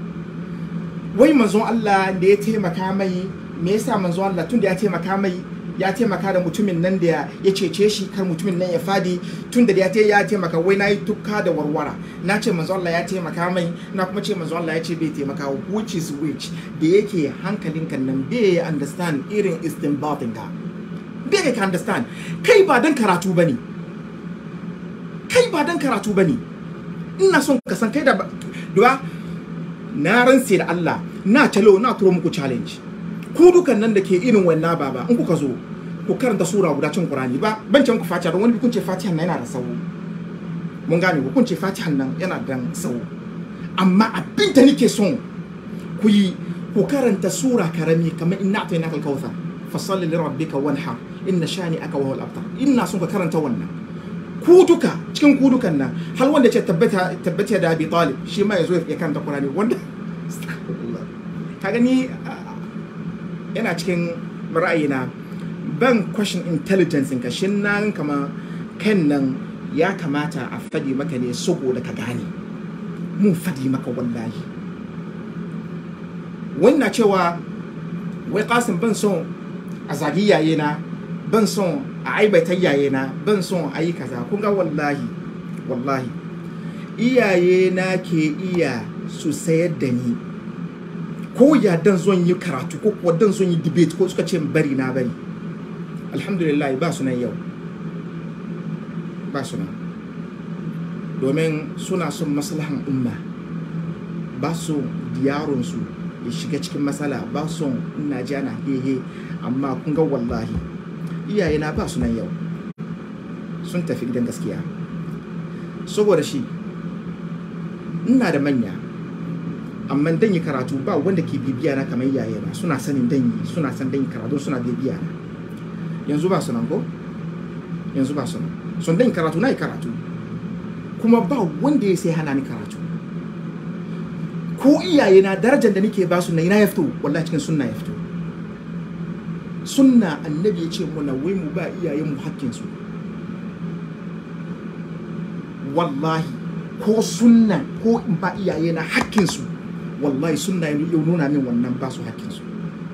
wai manzon Allah da ya taimaka mai me yasa manzon Allah tun da ya taimaka mai ya taimaka da mutumin nan da ya cece shi kar mutumin nan ya fadi tun da ya ya taimaka wai na yi tukka da warwara na ce manzo Allah ya taimaka mai na kuma ce manzo Allah ya ce bai taimaka which is which da yake hankalinka nan bai understand irin istinbatin ka bai ka understand kai ba dan karatu bane kai ba dan karatu bane ina son ka san kai da duwa na ranse da Allah na talo na turo muku challenge ku dukan nan da ke irin wannan baba in kuka zo ku karanta sura guda cin Qur'ani ba ban ce muku Fatiha don wani kun ce Fatiha nan yana da sawo mun gane ku kun ce Fatiha nan yana da sawo amma abin da nake son ku yi ku karanta sura karami kamar inna atayna kal kautsar fasalli li rabbika wanhar inna shani aka wa al abtar ina son ka karanta wannan ku duka cikin ku dukan nan har wanda ce tabbata tabbata da Abi Talib shi ma yazo ya karanta Qur'ani wanda ka gani yana cikin ra'ayina ban question intelligence ka shin nan kama kan nan ya kamata a fadi maka ne saboda ka gane mun fadi maka wallahi wannan cewa wai kasim ban son a zagi yaye na ban son a aibata yaye na ban son a yi kaza kun ga wallahi wallahi iyaye na ke iya su sayar da ni ko ya dan zon yi karatu ko kuwa dan zon yi debate ko suka ce bari na bari alhamdulillah ba su nan yau ba su nan domin suna son maslahan umma ba su yaronsu ya shiga cikin matsala ba son ina ji ana hehe amma kun ga wallahi iyayena ba su nan yau sun tafi gidan gaskiya saboda shi ina da manya amma dan yi karatu ba wanda ke bibiya na kamar iyaye na suna sanin dan yi suna san dan yi karatu suna bibiya na yanzu ba su nan ko yanzu ba su nan sun dan yi karatu na yi karatu kuma ba wanda ya sai hana ni karatu ko iyaye na darajar da nake ba su na ina ya fito wallahi cikin sunna ya fito sunna annabi ya ce muna wai mu ba iyayen mu hakkin su wallahi ko sunna ko in ba iyaye na hakkin su wallahi sunna ya nuna min wannan ba su hakkin su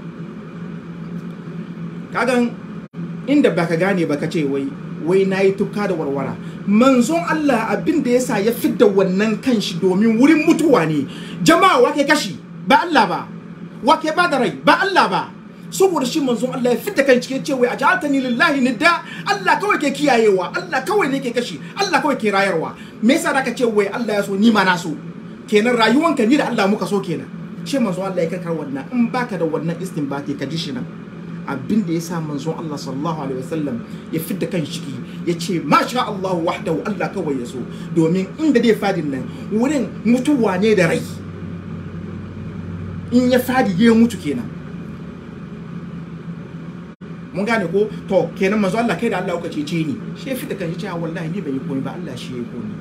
kagan inda baka gane baka ce wai wai nayi tukka da warwara manzon Allah abin da yasa ya fidda wannan kanshi domin wurin mutuwa ne jama'a wake kashi ba Allah ba wake ba da rai ba Allah ba saboda shi manzon Allah ya fidda kan cikin cewa a ja'altani lillahi nidda Allah kawai ke kiyayewa Allah kawai ne ke kashi Allah kawai ke rayarwa me yasa da ka ce wai Allah ya so ni ma na so kenan rayuwanka ni da Allah muka so kenan shi manzon Allah ya karkar wannan in baka da wannan istinbati ka ji shi nan abin da ya sa manzon Allah sallallahu alaihi wasallam ya fidda kan ciki ya ce masha Allah wahdahu Allah kawai ya so domin inda dai fadin nan wurin mutuwa ne da rai in ya fadi ya mutu kenan mun gane ko to kenan manzo Allah kai da Allah kuka cece ni shi ya fidda kan shi cewa wallahi ni ban yi komai ba Allah shi ya yi komai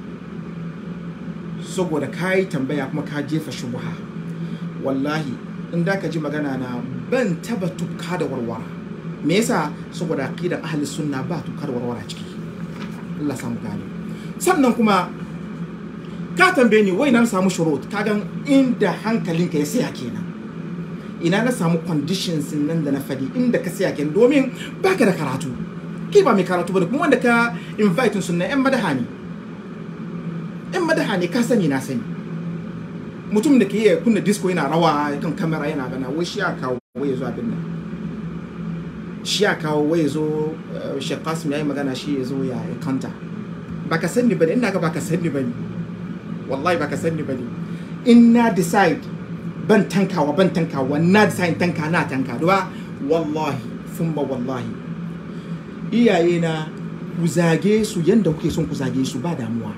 saboda kai tambaya kuma ka jefa shubha wallahi in da ka ji magana na ban taba tukka da warwara me yasa saboda aqidar ahli sunna ba tukka da warwara ciki Allah samu gane sannan kuma ka tambaye ni wai na samu shurut kagan inda hankalinka ya saya kenan ina na samu conditions nan da na fadi inda ka saya kenan domin baka da karatu kai ba mai karatu bane kuma wanda ka invite sunna yan madaha ne yan madaha ne ka sani na sani mutum da ke iya kunna disco yana rawa kan kamera yana gana wai shi ya kawo wai ya zo abin nan shi ya kawo wai ya zo Sheikh Qasim yayi magana shi ya zo ya kanta baka sani bane ina ga baka sani bane wallahi baka sani bane in na decide ban tankawa ban tankawa na decide tanka na tanka duba wallahi thumma wallahi iyaye na ku zage su yanda kuke son ku zage su ba damuwa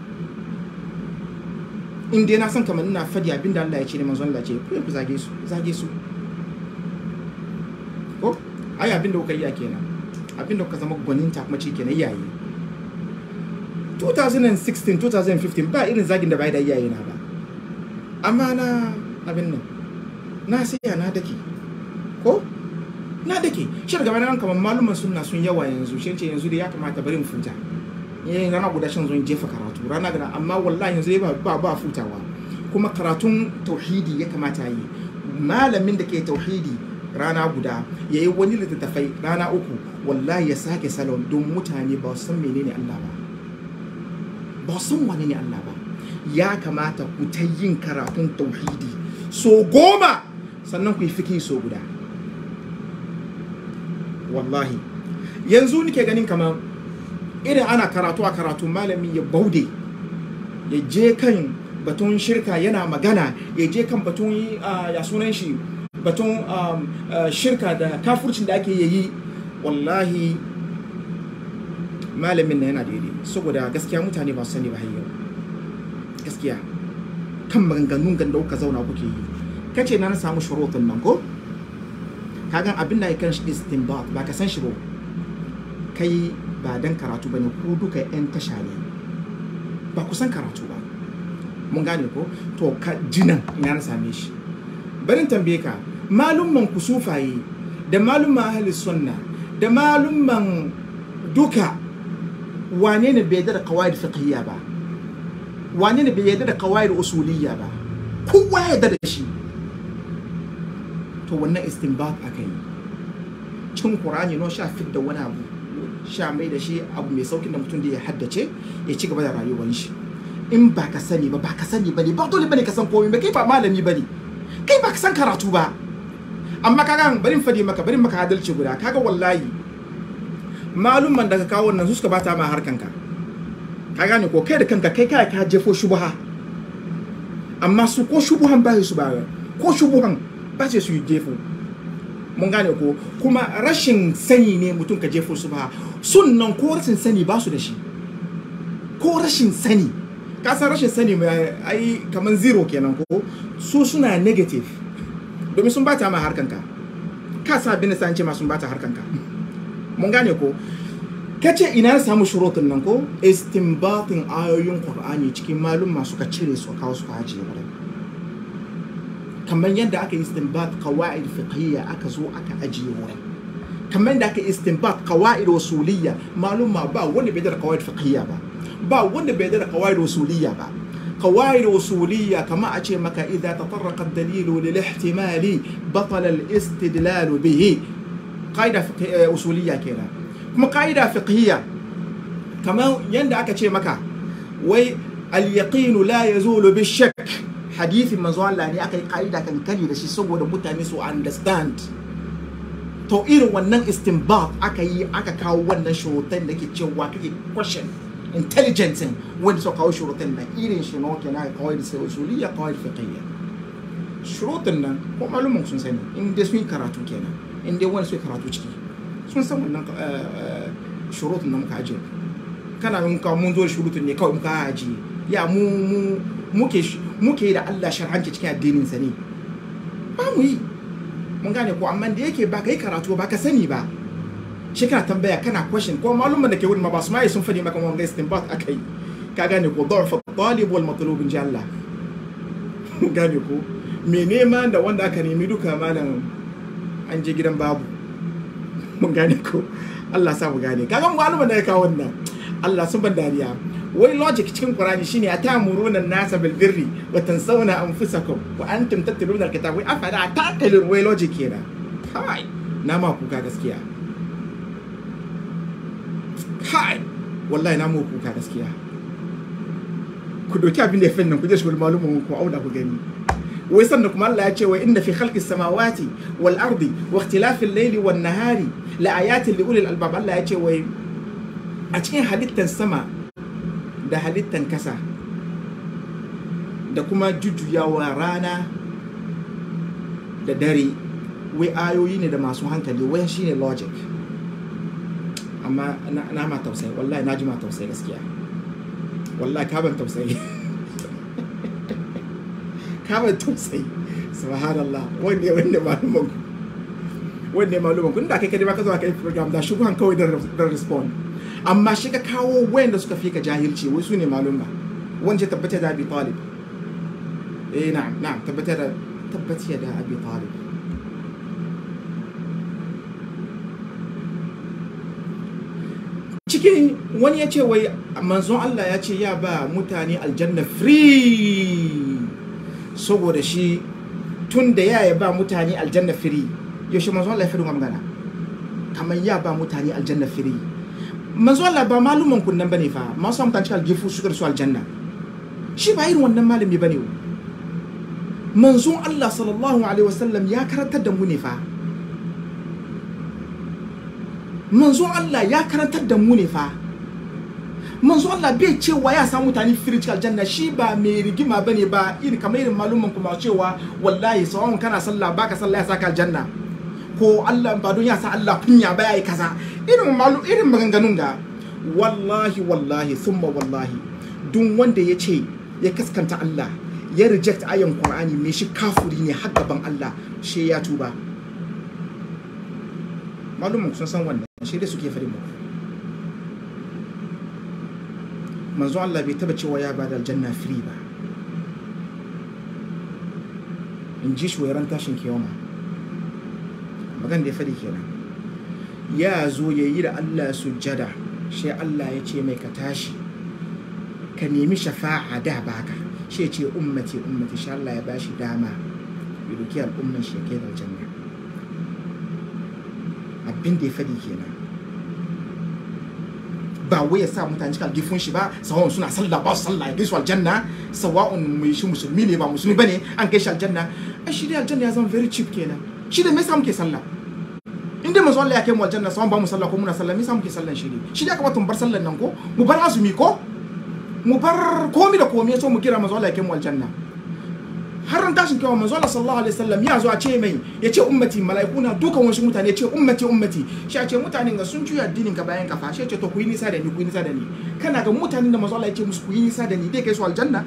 in dai na san kamar ina fadi abin da Allah ya ce ne manzon Allah ce ku ku zage su zage su ko ai abin da kuka yi kenan abin da kuka zama gwaninta kuma ce kenan iyaye 2016 2015 ba irin zagin da bai da iyaye na ba amma na abin nan na siya na dake ko na dake shi daga bayan kamar maluman sunna sun yawa yanzu shi ce yanzu da ya kamata bari mu futa yayin rana guda shan zo jefa karatu rana gana amma wallahi yanzu ba ba ba futawa kuma karatun tauhidi ya kamata yi malamin da ke tauhidi rana guda ya yi wani littattafai rana uku wallahi ya sake salon don mutane ba su san menene Allah ba ba su san wane ne Allah ba ya kamata ku ta yin karatun tauhidi so goma sannan ku yi fiki so guda wallahi yanzu nike ganin kamar irin ana karatu a karatu malami ya baude ya je kan batun shirka yana magana ya je kan batun ah, ya sunan shi batun um, ah, shirka da kafurcin da ake yi wallahi malamin na yana daidai saboda gaskiya mutane ba su sani ba har yau gaskiya kan maganganun ganda kuka zauna kuke yi kace na na samu shurutun nan ko kagan abin da ya kan shi istinbat ba ka san shi ba kai ba dan karatu bane ku duka yan tasha ne ba ku san karatu ba mun gane ko to ka jinan ina na same shi barin tambaye ka malumman ku sufaye da malumman ahli sunna da malumman duka wane ne bai yarda da qawaid fiqhiyya ba wane ne bai yarda da qawaid usuliyya ba kowa ya yarda da shi to wannan istinbat aka yi cin qur'ani no sha fit da wani abu sha mai da shi abu mai saukin da mutum da ya haddace ya ci gaba da rayuwar shi in ba ka sani ba ba ka sani ba ne ba dole bane ka san komai ba kai ba malami ba ne kai ba ka san karatu ba amma kaga bari in fadi maka bari in maka adalci guda kaga wallahi malumman da ka kawo wannan su suka bata ma harkanka ka gane ko kai da kanka kai kai ka jefo shubha amma su ko shubuhan ba su ba ko shubuhan ba ce su yi jefo mun gane ko kuma rashin sani ne mutum ka jefo su ba sunnan ko rashin sani ba su da shi ko rashin sani ka san rashin sani mai ai kaman zero kenan ko su suna negative domin sun bata ma harkanka ka sa bin san ce ma sun bata harkanka mun gane ko kace ina na samu shurutun nan ko istinbatin ayoyin qur'ani cikin malum masu ka cire su kawo su ka ajiye wurin kamar yadda aka yi istinbat qawaid fiqhiyya aka zo aka ajiye wurin kamar yadda aka yi istinbat qawaid usuliyya malum ma ba wanda bai da qawaid fiqhiyya ba ba wanda bai da qawaid usuliyya ba قواعد أصولية كما أتي مكا إذا تطرق الدليل للاحتمال بطل الاستدلال به قاعدة فقه- أصولية كده كما قاعدة فقهية كما يند أكا مكا وي اليقين لا يزول بالشك حديث manzo Allah ne aka yi ka'ida kan kari da shi saboda mutane su understand to irin wannan istinbat aka yi aka kawo wannan shurutan da ke cewa kake question intelligence wanda suka kawo shurutan nan irin shi nawa kenan kawai da sai usuliyya kawai fiqhiyya shurutan nan ko malumin sun sani in dai sun yi karatu kenan in dai wani sun yi karatu ciki sun san wannan shurutun nan muka ajiye kana yin ka mun zo da shurutun ne kawai muka ajiye ya mu mu muke muke da Allah sharhanci cikin addinin sa ne ba mu yi mun gane ko amma da yake ba ka yi karatu ba ka sani ba shi kana tambaya kana question ko malumman da ke wurin ma ba su ma sun fadi maka wanga istinbat akai ka gane ko da'fa talib wal matlub in Allah mun gane ko me nema da wanda aka nemi duka malam an je gidan babu mun gane ko Allah sa mu gane kaga malumman da ya kawo wannan Allah sun ban dariya wai logic cikin Qur'ani shine atamuruna an-nasa bil birri wa tansawna anfusakum wa antum tatluna al-kitab wai afala taqilun wai logic kenan kai na ma kuka gaskiya kai wallahi na mu kuka gaskiya ku doki abin da ya fannin ku je shi malumin ku auda ku gani wai sannan kuma Allah ya ce wa inna fi khalqis samawati wal ardi wa ikhtilafil layli wan nahari la ayatin li ulil albab Allah ya ce wai a cikin halittan sama da halittan kasa da kuma jujjuyawa rana da dare wai ayoyi ne da masu hankali wai shine logic amma na ma tausayi wallahi na ji ma tausayi gaskiya wallahi ka ban tausayi ka ban tausayi subhanallah wanda wanda maluman ku wanda maluman ku inda kai kadai ba ka zo ka yi program da shubuhan kawai da respond amma shi ka kawo wayanda suka fi ka jahilci wai su ne malumma wanda tabbata da abi talib eh na'am na'am tabbata da tabbata da abi talib cikin wani ya ce wai manzon Allah ya ce ya ba mutane aljanna free saboda shi tun da ya ba mutane aljanna free yaushe manzo Allah ya fadi magana kamar ya ba mutane aljanna firi manzo Allah ba maluman kun nan bane fa ma sa mutane cikin aljifu su su aljanna shi ba irin wannan malami bane manzon Allah sallallahu alaihi wasallam ya karantar da mu ne fa manzon Allah ya karantar da mu ne fa manzo Allah bai cewa ya samu mutane firi cikin aljanna shi ba mai rigima bane ba irin kamar irin malumman kuma cewa wallahi sawan kana sallah baka sallah ya saka aljanna ko Allah ba don ya sa Allah kunya ba yayi kaza irin malu irin maganganun ga wallahi wallahi thumma wallahi duk wanda ya ce ya kaskanta Allah ya reject ayan Qur'ani me shi kafuri ne har gaban Allah shi ya tuba malumman sun san wannan shi dai suke fadi muku manzo Allah bai taba cewa ya ba da aljanna free ba in ji shuwaran tashin kiyama magan da ya faɗi kenan ya zo ya yi da Allah sujjada shi Allah ya ce mai ka tashi ka nemi shafa'a da baka shi ya ce ummati ummati shi Allah ya bashi dama ya doki al'umman shi ya kai da aljanna abin da ya faɗi kenan ba wai ya sa mutane cikin gifin shi ba sawa'un suna sallah ba su sallah ya kai su aljanna sawa'un mai shi musulmi ne ba musulmi bane an kai shi aljanna ai shi dai aljanna ya zama very cheap kenan shi da me yasa muke sallah in dai manzo Allah ya kai mu aljanna sawa'un ba mu sallah ko muna sallah me yasa muke sallan shi ne shi da kamata mu bar sallan nan ko mu bar azumi ko mu bar komi da komi so mu kira manzo Allah ya kai mu aljanna har ran tashin kyawa manzo Allah sallallahu alaihi wasallam ya zo a ce mai ya ce ummati malaikuna dukan wasu mutane ya ce ummati ummati shi a ce mutanen ga sun juya addinin ka bayan kafa shi ya ce to ku yi nisa da ni ku yi nisa da ni kana ga mutanen da manzo Allah ya ce musu ku yi nisa da ni dai kai su aljanna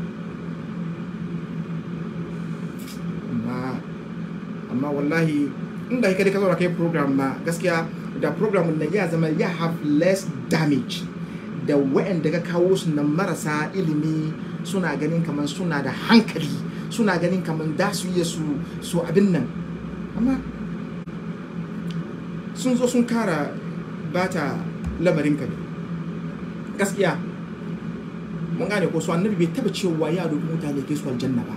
amma amma wallahi in da kai ka zo kai program ma gaskiya da program nan ya zama ya have less damage da wa'anda ka kawo su nan marasa ilimi suna ganin kamar suna da hankali suna ganin kamar da su iya su su abin nan amma sun zo sun kara bata lamarin ka ne gaskiya mun gane ko su annabi bai taba cewa ya doki mutane ke su aljanna ba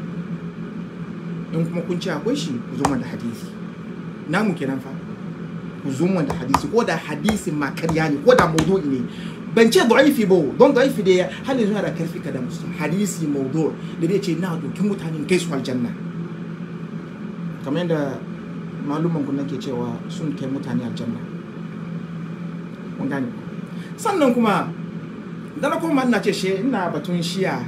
in kuma kun ce akwai shi ku zo da hadisi namu kenan fa ku zo da hadisi ko da hadisi ma karya ne ko da maudu'i ne ban ce da'ifi ba don da'ifi da hali zuwa da karfi ka da musu hadisi maudu da zai ce na doki mutanen kai su aljanna kamar yadda maluman ku nake cewa sun kai mutane aljanna mun gane sannan kuma da na kuma ina ce she ina batun shiya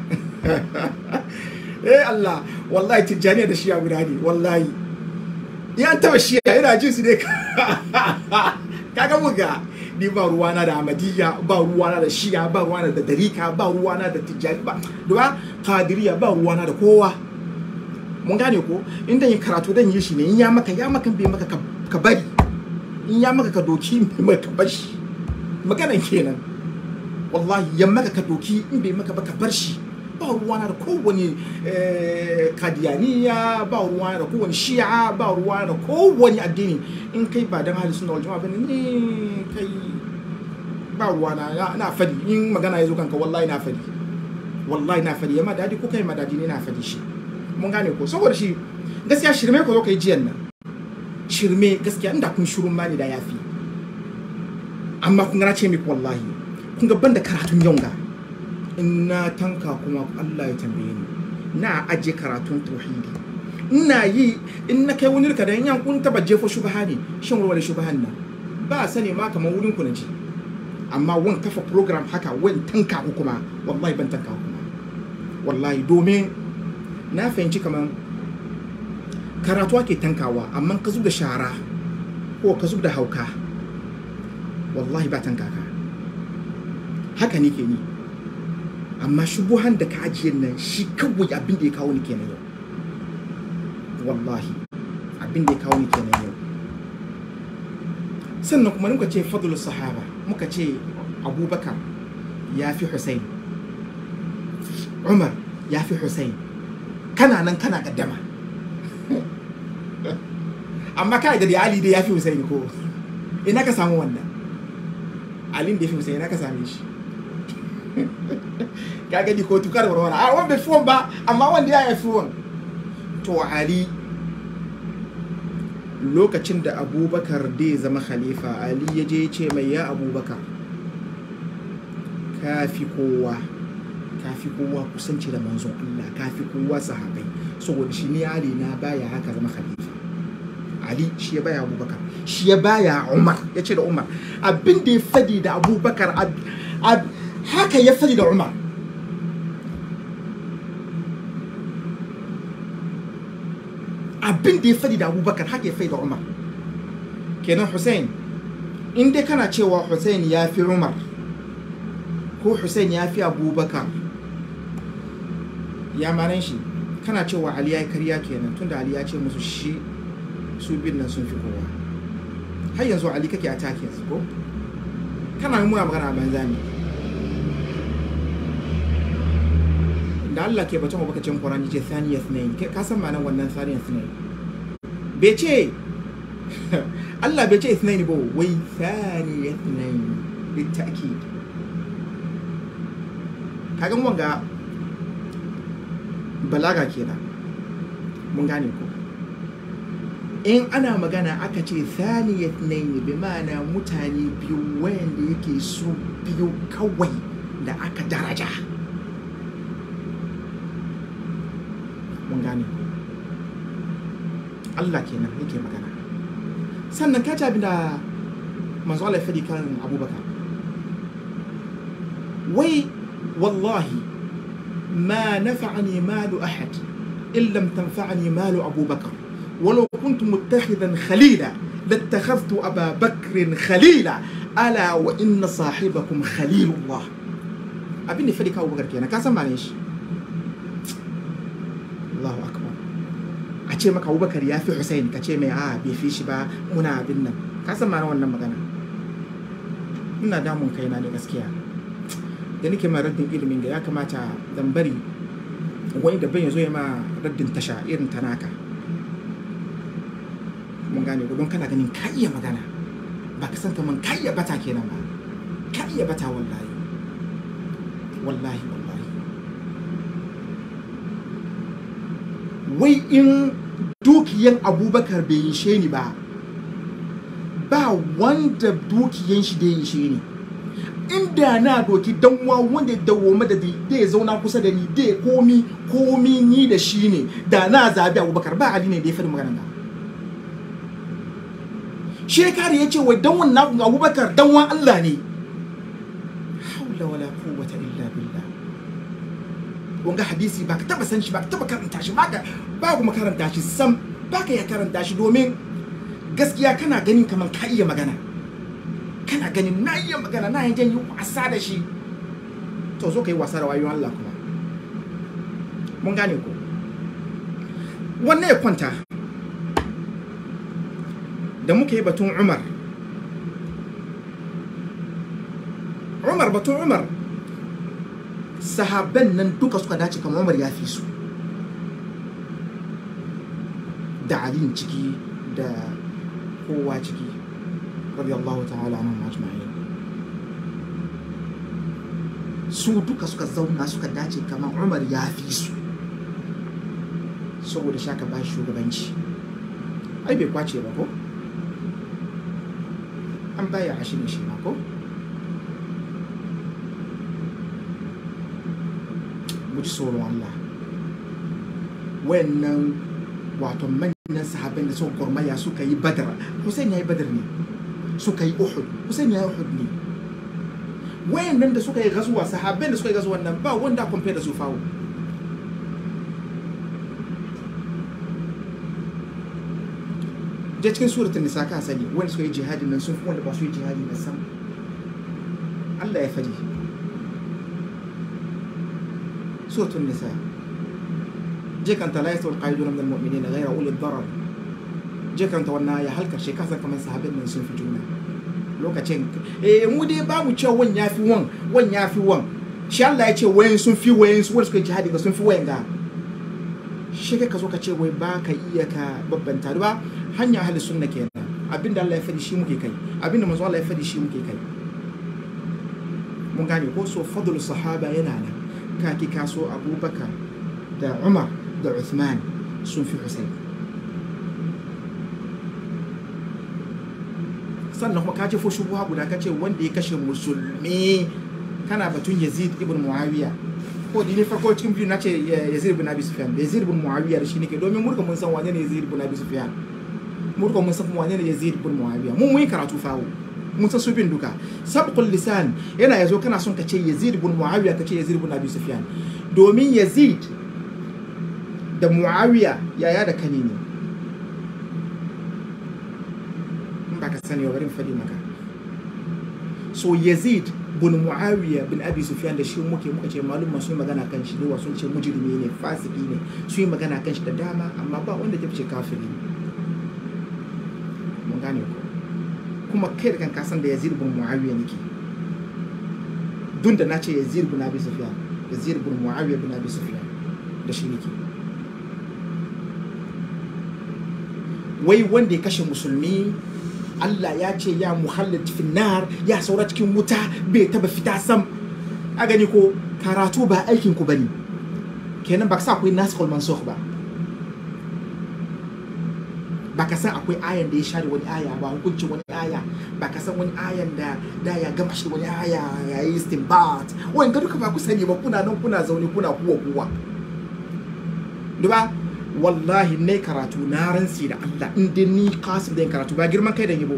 eh Allah wallahi tijjani da shiya guda ne wallahi ya taba shiya ina jin su ne kaga muga ni ba ruwana da amadiyya ba ruwana da shiya ba ruwana da darika ba ruwana da tijjani ba da kadiriya ba ruwana da kowa mun gane ko in dan yi karatu dan yi shi ne in ya maka ya maka bai maka ka bari in ya maka ka doki bai maka ka bar shi maganan kenan wallahi ya maka ka doki in bai maka ba ka bar shi ba ruwana da kowane kadiyaniya ba ruwana da kowane shi'a ba ruwana da kowane addini in kai ba dan hali suna waljama bane ne kai ba ruwana na fadi in magana ya zo kanka wallahi na fadi wallahi na fadi yamma dadi ko kai ma dadi ne na fadi shi mun gane ko saboda shi gaskiya shirme ko zo kai jiyan nan shirme gaskiya inda kun shirun ma ne da yafi amma kun gana ce miki wallahi kun ga banda karatun yau ga in na tanka kuma Allah ya tambaye ni na aje karatun tauhidi ina yi in na kai wani da yan kun taba jefo shubha ne shin warware shubhan nan ba sani ma kamar wurin ku na ji amma wan kafa program haka wan tanka ku kuma wallahi ban tanka ku kuma wallahi domin na fahimci kamar karatu ake tankawa amma ka zub da shara ko ka zub da hauka wallahi ba tanka ka haka ne ke ni amma shubuhan da ka ajiye nan shi kawai abin da ya kawo ni kenan yau wallahi abin da ya kawo ni kenan yau sannan kuma muka ce fadlul sahaba muka ce abubakar ya fi hussein umar ya fi hussein kana nan kana gaddama amma kai da ali da ya fi hussein ko ina ka samu wannan alin da ya fi hussein ina ka same shi ka gani ko tukar warwara a wanda bai fi ba amma wanda ya fi wan to ali lokacin da abubakar dai zama khalifa ali ya je ce mai ya abubakar kafi kowa kafi kowa kusanci da manzon Allah kafi kowa sahabai saboda shi ne ali na baya haka zama khalifa ali shi ya baya abubakar shi ya baya umar ya ce da umar abin da ya fadi da abubakar haka ya fadi da umar abin da ya fadi da abubakar haka ya fadi da umar kenan hussein in dai kana cewa hussein ya fi umar ko hussein ya fi abubakar ya manan shi kana cewa ali ya yi karya kenan tunda ali ya ce musu shi su bin nan sun fi kowa har yanzu ali kake attack yanzu ko kana muna magana a banza ne da Allah ke batun abubakacin Qur'ani ce thaniyat nayin ka san ma'anar wannan thaniyat nayin bai ce Allah bai ce ithnain ba wai thaniyat nayin bitakid kagan wanga balaga kenan mun gane ko in ana magana aka ce thaniyat nayin bi ma'ana mutane biyu wayanda yake su biyu kawai da aka daraja mun gane Allah kenan yake magana sannan ka abin da manzo Allah ya fadi kan Abubakar wai wallahi ma nafa'ani malu ahad in lam tanfa'ani malu Abubakar ولو كنت متخذا خليلا لاتخذت أبا بكر خليلا ألا وإن صاحبكم خليل الله أبني فديك أبو بكر كينا كاسم معلش Allahu akbar a ce maka Abubakar ya fi Hussein ka ce mai a bai fi shi ba muna abin nan ka san ma'ana wannan magana ina damun kaina da gaskiya da nake ma raddin ilimin ga ya kamata dan bari wani da ban ya zo ya ma raddin tasha irin ta naka mun gane ko don kana ganin ka iya magana ba ka san kaman ka iya bata kenan ba ka iya bata wallahi wallahi wallahi wai in dukiyan abubakar bai yi she ni ba ba wanda dukiyan shi da yi she ni inda na doki danwa wanda ya dawo madadi da ya zauna kusa da ni da ya komi komi ni da shi ne da na zabi abubakar ba ali ne da ya faɗi magana ba shekari ya ce wai danwan na abubakar danwan allah ne haula wala quwwata illa billah wanga hadisi ba ka taba san shi ba ka taba karanta shi ba ka ba kuma karanta shi sam ba ka ya karanta shi domin gaskiya kana ganin kamar ka iya magana kana ganin na iya magana na yin yi wasa da shi to zo ka yi wasa da wayoyin Allah kuma mun gane ko wannan ya kwanta da muka yi batun Umar Umar batun Umar sahabban nan duka suka dace kamar Umar ya fi su da Ali ciki da kowa ciki radiyallahu ta'ala anhum ajma'in su duka suka zauna suka dace kamar Umar ya fi su saboda shaka ba shugabanci ai bai kwace ba ko an baya a shi ne shi ma ko mu ji tsoron Allah wayannan wato manyan sahabban da suka gurmaya suka yi badar Hussein ya yi badar ne suka yi Uhud Hussein ya yi Uhud ne wayannan da suka yi gazuwa sahabban da suka yi gazuwa nan ba wanda compare da su fawo je cikin suratul nisa ka sani wanda suka yi jihadi nan sun fi wanda ba su yi jihadi na sam Allah ya fadi suratul nisa je kanta la yasul qaiduna min almu'minin ghayra ulil darar je kanta wannan ya halkar shi kasa kamar sahabin nan sun fi juna lokacin eh mu dai ba mu cewa wan yafi wan wan yafi wan shi Allah ya ce wayan sun fi wayan su wanda suka yi jihadi ga sun fi wayan ga shi kai ka zo ka ce wai ba ka iya ka babbanta ba hanya ahli sunna kenan abinda Allah ya fadi shi muke kai abinda manzo Allah ya fadi shi muke kai mun gane ko so fadlu sahaba yana nan ka ki kaso Abubakar da Umar da Uthman sun fi Hussein sannan kuma ka jefo shubuha guda ka ce wanda ya kashe musulmi kana batun yazid ibn muawiya ko dini farko cikin biyu na ce yazid ibn abi sufyan da yazid ibn muawiya da shi nake domin murka mun san wane ne yazid ibn abi sufyan murka mun san kuma wane ne yazid ibn muawiya mun mun yi karatu fawo mun san su bin duka sabqul lisan yana yazo kana son ka ce yazid ibn muawiya ka ce yazid ibn abi sufyan domin yazid da muawiya yaya da kani ne in ba ka sani wa bari fadi maka so yazid bin muawiya bin abi sufyan da shi muke muka ce malum sun yi magana kan shi ne sun ce mujrimi ne fasiki ne sun yi magana kan shi da dama amma ba wanda ya fice kafiri mun gane ko kuma kai da kan kasan da yazid bin muawiya nake dun da na ce yazid bin abi sufyan yazid bin muawiya bin abi sufyan da shi nake wai wanda ya kashe musulmi Allah ya ce ya muhallad finnar ya saura cikin wuta bai taba fita sam a gani ko karatu ba aikin ku bane kenan ba ka sa akwai nasikul mansukh ba ba ka san akwai ayan da ya share wani aya ba hukuncin wani aya ba ka san wani ayan da da ya gama shi wani aya ya yi istinbat wani ga duka ba ku sani ba kuna nan kuna zaune kuna kuwa kuwa duba wallahi ne karatu na ransi da Allah in dai ni kasim da yin karatu ba girman kai da yi ba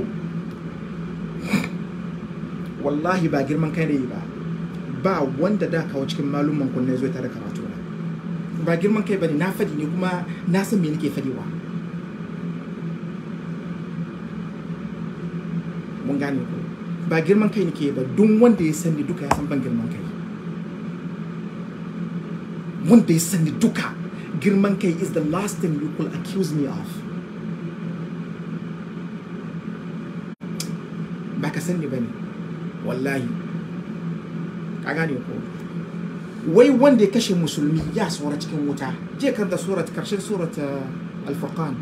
wallahi ba girman kai da yi ba ba wanda da kawo cikin malumman kunne zo tare karatu na ba girman kai bane na fadi ne kuma na san me nake fadiwa mun gane ko ba girman kai nake ba duk wanda ya sani duka ya san ban girman kai wanda ya sani duka girman kai is the last thing you could accuse me of ba ka sani ba ne wallahi ka gane ko wai wanda ya kashe musulmi ya saura cikin wuta je kan da surat karshen surat al-furqan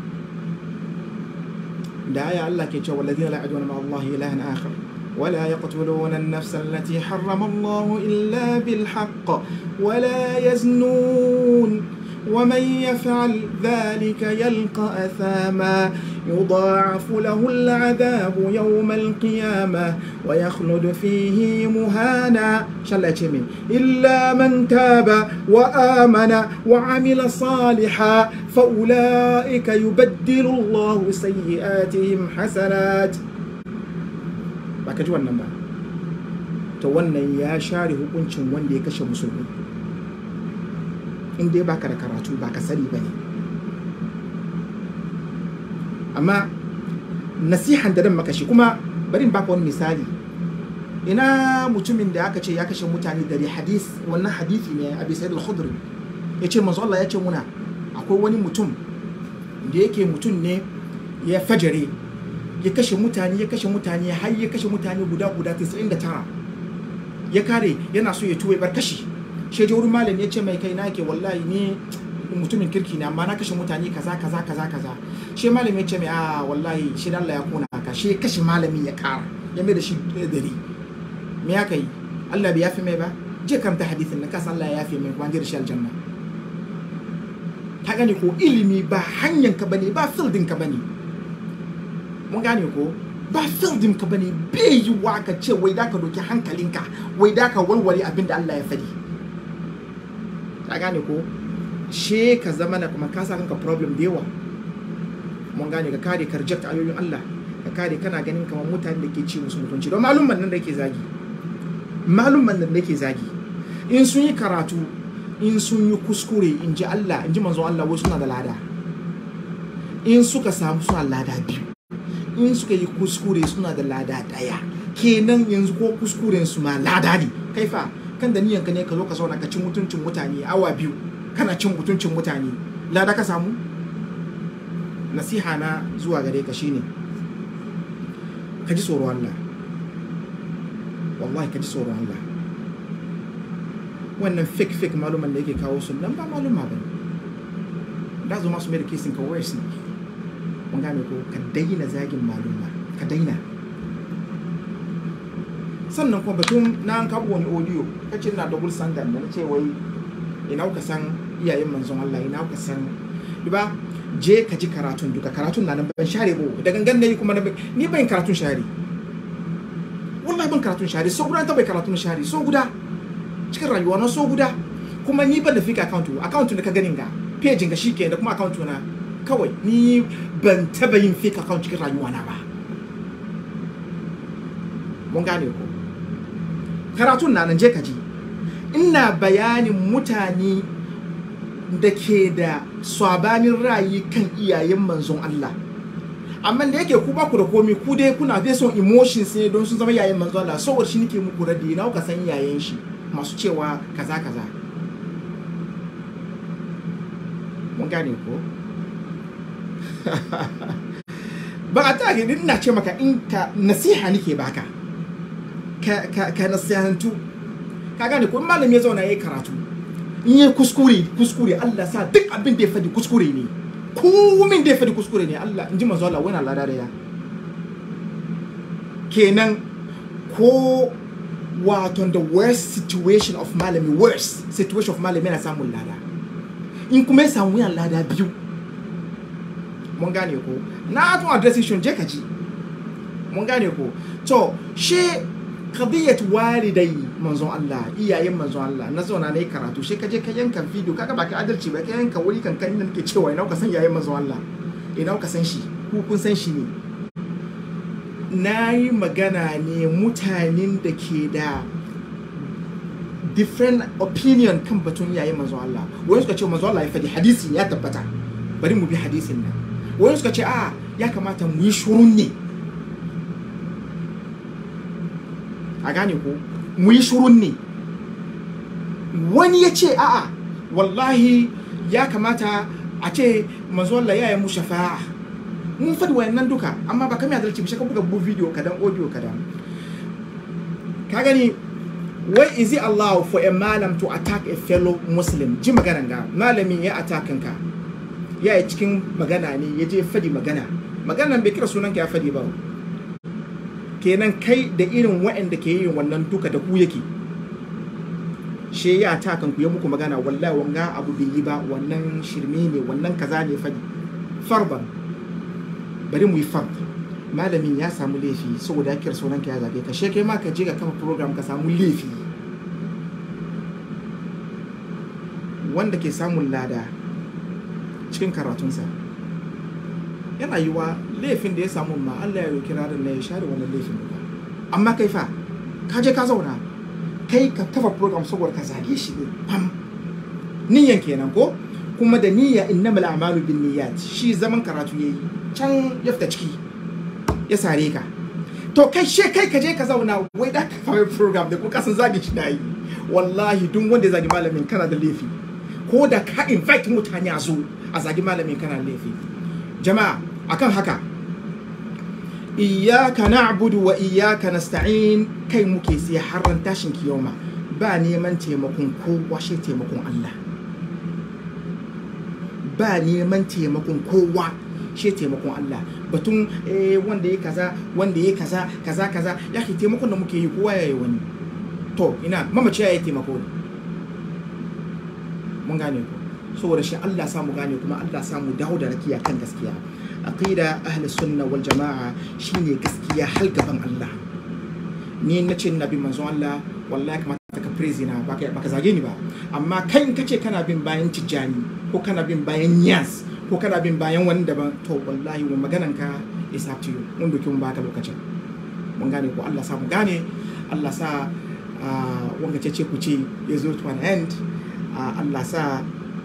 da aya Allah ke cewa walladina la ya'duna ma Allah ilahan akhar ولا يقتلون النفس التي حرم الله إلا بالحق ولا يزنون ومن يفعل ذلك يلقى أثاما يضاعف له العذاب يوم القيامة ويخلد فيه مهانا شلتمي إلا من تاب وآمن وعمل صالحا فأولئك يبدل الله سيئاتهم حسنات baka ji wannan ba to wannan ya share hukuncin wanda ya kashe musulmi in dai baka da karatu baka sani ba ne amma nasihan da dan maka shi kuma bari in baka wani misali ina mutumin da aka ce ya kashe mutane dari hadis wannan hadisi ne abi sa'id al-khudri ya ce manzo Allah ya ce muna akwai wani mutum da yake mutum ne ya fajare ya kashe mutane ya kashe mutane har ya kashe mutane guda guda 99 ya kare yana so ya tuwe bar kashi shi je wurin malam ya ce mai kai na ke wallahi ni mutumin kirki ne amma na kashe mutane kaza kaza kaza kaza shi malam ya ce mai a wallahi shi Allah ya kona ka shi kashe malamin ya kara ya mai da shi dari me ya kai Allah bai yafi mai ba je karanta hadisin na kasa Allah ya yafi mai kuma da shi aljanna ka gane ko ilimi ba hanyar ka bane ba fildin ka bane mun gane ko ba fildin ka bane bai yi wa ka ce wai da ka doki hankalinka wai da ka warware abin da Allah ya faɗi ka gane ko she ka zama na kuma ka sa kanka problem da yawa mun gane ka kare ka reject ayoyin Allah ka kare kana ganin kamar mutane da ke ci musu mutunci don malumman nan da ke zagi malumman nan da ke zagi in sun yi karatu in sun yi kuskure in ji Allah in ji manzon Allah wai suna da lada in suka samu suna lada biyu in suka yi kuskure suna da lada daya kenan yanzu ko kuskuren su ma lada ne kai fa kan da niyanka ne ka zo ka zauna ka cin mutuncin mutane awa biyu kana cin mutuncin mutane lada ka samu nasiha na zuwa gare ka shine ka ji tsoron Allah wallahi ka ji tsoron Allah wannan fake fake maluman da yake kawo su nan ba maluma ba da zo masu mai da kesin ka worse ne mun gane ko ka daina zagin maluma ka daina sannan kuma batun na an kabo wani audio kace na double standard da na ce wai ina ka san iyayen manzon Allah ina ka san duba je ka ji karatun duka karatun na nan ban share ba da gangan nayi kuma ni ban karatun share bin karatun shari so guda ta bai karatun shari so guda cikin rayuwa na so guda kuma ni ban da fake account account da ka ganin ga page ga shi da kuma account na kawai ni ban taba yin fake account cikin rayuwa na ba mun gane ko karatun na nan je ka ji ina bayanin mutane da ke da swabanin ra'ayi kan iyayen manzon Allah amma da yake ku baku da komi ku dai kuna dai son emotions ne don sun zama iyayen manzon Allah saboda shi nake muku radi na ka san iyayen shi masu cewa kaza kaza mun gane ko ba a ta ina ce maka in ka nasiha nake baka ka ka ka nasihantu ka gane ko in malami ya zauna yayi karatu in yi kuskure kuskure Allah sa duk abin da ya fadi kuskure ne komin da ya fadi kuskure ne Allah in ji manzo Allah wani Allah da ya kenan ko wato the worst situation of malami worst situation of malami yana samun lada in kuma ya samu yana lada biyu mun gane ko na tun addressing shi je ka ji mun gane ko to she qadiyat walidai manzon Allah iyayen manzon Allah na zauna na yi karatu she ka je ka yanka video kaga ba ka adalci ba ka yanka wuri kan kan nake cewa ina ka san iyayen manzon Allah ina ka san shi ku kun san shi ne na yi magana ne mutanen da ke da different opinion kan batun iyayen manzon Allah wani suka ce manzon Allah ya faɗi hadisi ya tabbata bari mu bi hadisin nan wani suka ce a ya kamata mu yi shurun ne a gane ko mu yi shurun ne wani ya ce a'a wallahi ya kamata a ce manzo Allah ya yi mu shafa'a mun faɗi wayannan duka amma ba kame adalci ba ka buga bu video kadan audio kadan ka gani why is it allowed for a malam to attack a fellow muslim ji maganan ga malamin ya attack ka ya yi cikin magana ne ya je fadi magana maganan bai kira sunan ka ya fadi ba kenan kai da irin waɗanda ke yin wannan duka da ku yake she ya ta kan ku ya muku magana wallahi wanga abu bai yi ba wannan shirme ne wannan kaza ne fadi farban bari mu yi fard malamin ya samu laifi saboda ya kira sunan ka ya zage ka she kai ma ka je ka kafa program ka samu laifi wanda ke samun lada cikin karatunsa yana yiwa laifin da ya samu ma Allah ya roki ranar na ya share wannan laifin ba amma kai fa ka je ka zauna kai ka kafa program saboda ka zage shi ne pam niyyan kenan ko kuma da niyya innamal a'malu bin niyyat shi zaman karatu yayi can ya fita ciki ya sare ka to kai she kai ka je ka zauna wai da ka kafa program da kuka san zage shi nayi wallahi duk wanda ya zagi malamin kana da laifi ko da ka invite mutane a zo a zagi malamin kana da laifi jama'a akan haka iyyaka na'budu wa iyyaka nasta'in kai muke sai harran tashin kiyoma ba neman taimakon kowa shi taimakon Allah ba neman taimakon kowa shi taimakon Allah batun eh, wanda ya kaza wanda ya kaza kaza kaza ya ke taimakon da muke yi kowa ya yi wani to ina mamaci ya yi taimako mun gane ku saboda shi Allah sa mu gane kuma Allah sa mu dawo da rakiya kan gaskiya aqida ahli sunna wal jama'a shine gaskiya hal gaban Allah ni na ce nabi manzon Allah wallahi kamata ka praise na baka baka zage ni ba amma kai in kace kana bin bayan tijjani ko kana bin bayan yas ko kana bin bayan wani daban to wallahi wa maganan ka is up to you mun doki mun baka lokacin mun gane ko Allah sa mu gane Allah sa wanga ce ce ku ce ya zo to an end Allah sa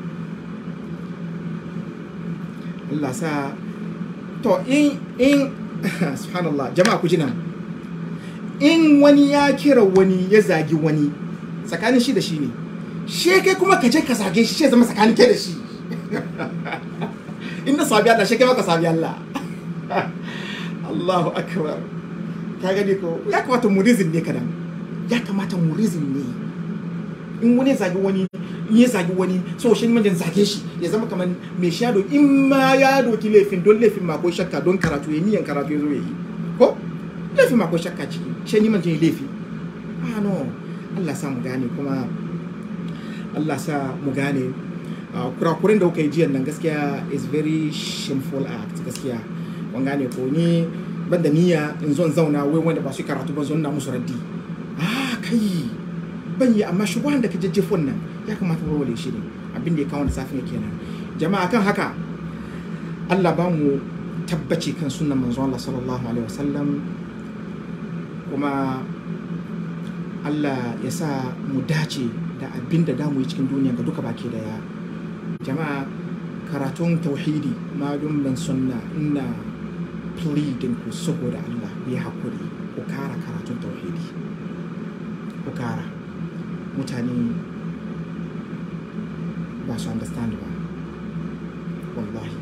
Allah sa to in in subhanallah jama'a ku ji nan in wani ya kira wani ya zagi wani tsakanin shi da shi ne she kai kuma ka je ka zage shi she zama tsakanin kai da shi in na sabi Allah she kai maka sabi Allah Allahu akbar ka gani ko ya kamata mu rizin ne kadan ya kamata mu rizin ne in wani zagi wani in ya zagi wani so shi ne zage shi ya zama kamar mai shado in ma ya doki laifin don laifin ma ko shakka don karatu ya niyan karatu ya zo ya yi ko laifin ma ko shakka ciki shi ni manjin laifi ah no Allah sa mu gane kuma Allah sa mu gane kurakuren da kuka yi jiyan nan gaskiya is very shameful act gaskiya wan gane ko ni ban da niyya in zo in zauna wai wanda ba su karatu ba zo na musu raddi ah kai ban yi amma shubuhan da ka jajjefon nan ya kamata warware shi ne abin da ya kawo da safin kenan jama'a kan haka Allah ba mu tabbaci kan sunan manzo Allah sallallahu alaihi wasallam kuma Allah ya sa mu dace da abin da damu yi cikin duniya ga duka baki daya jama'a karatun tauhidi malum ban sunna ina pleading ku saboda Allah ku yi hakuri ku kara karatun tauhidi ku kara mutane ba su understand ba wallahi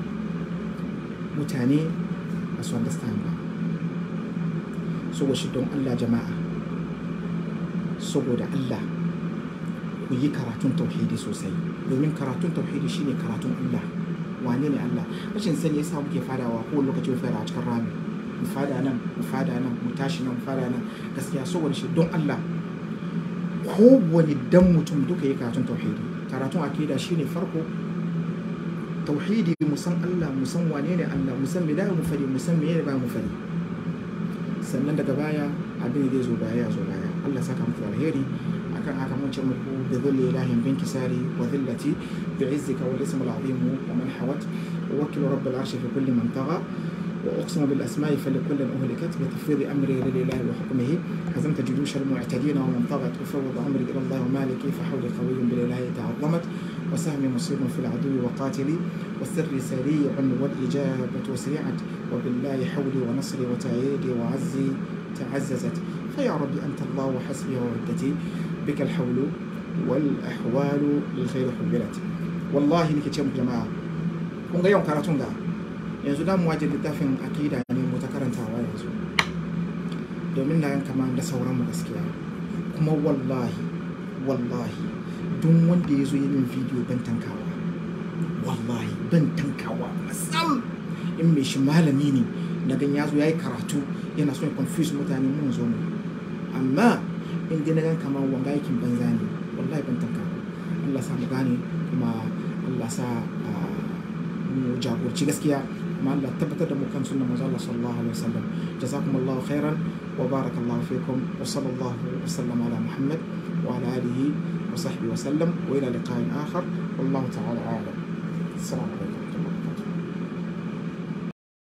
mutane ba su understand ba saboda shi don Allah jama'a saboda Allah ku yi karatun tauhidi sosai domin karatun tauhidi shine karatun Allah wane ne Allah rashin sani yasa muke fadawa ko lokaci mu fara a cikin rami mu fada nan mu fada nan mu tashi nan mu fada nan gaskiya saboda shi don Allah ko wani dan mutum duka yi karatun tauhidi karatun akida shine farko tauhidi mu san Allah mu san wane ne Allah mu san me da mu fari mu san me ne ba mu fari sannan daga baya abin da zai zo baya ya zo baya Allah saka muku alheri akan haka mun ce muku bi dhilli ilahin bin kisari wa dhillati bi izzika wal ism al azim wa man hawat wa wakil rabb al arsh fi kulli man tagha وأقسم بالأسماء فلكل أهلكت بتفويض أمري لله وحكمه هزمت جيوش المعتدين ومن طغت أفوض أمري إلى الله ومالكي فحولي قوي بالإله تعظمت وسهمي مصيب في العدو وقاتلي والسر سريع والإجابة سريعت وبالله حولي ونصري وتأييدي وعزي تعززت فيا ربي أنت الله وحسبي وعدتي بك الحول والأحوال للخير حبلت والله لك جماعة kun ga yawan karatun ga yanzu da mu waje littafin akida ne mu ta karantawa yanzu domin na yan kama da sauran mu gaskiya kuma wallahi wallahi duk wanda ya zo yi min bidiyo ban tankawa wallahi ban tankawa masam in mai shi malami ne na gan ya zo ya yi karatu yana son ya confuse mutane mun zo mu amma in dai na gan kamar wanga aikin banza ne wallahi ban tankawa Allah sa mu gane kuma Allah sa mu jagorci gaskiya kuma Allah tabbatar da mu kan sunnan manzo Allah sallallahu alaihi wasallam jazakumullahu khairan wa barakallahu fikum wa sallallahu wa sallama ala muhammad wa ala alihi wa sahbihi wa sallam wa ila liqa'in akhar wallahu ta'ala a'lam assalamu alaikum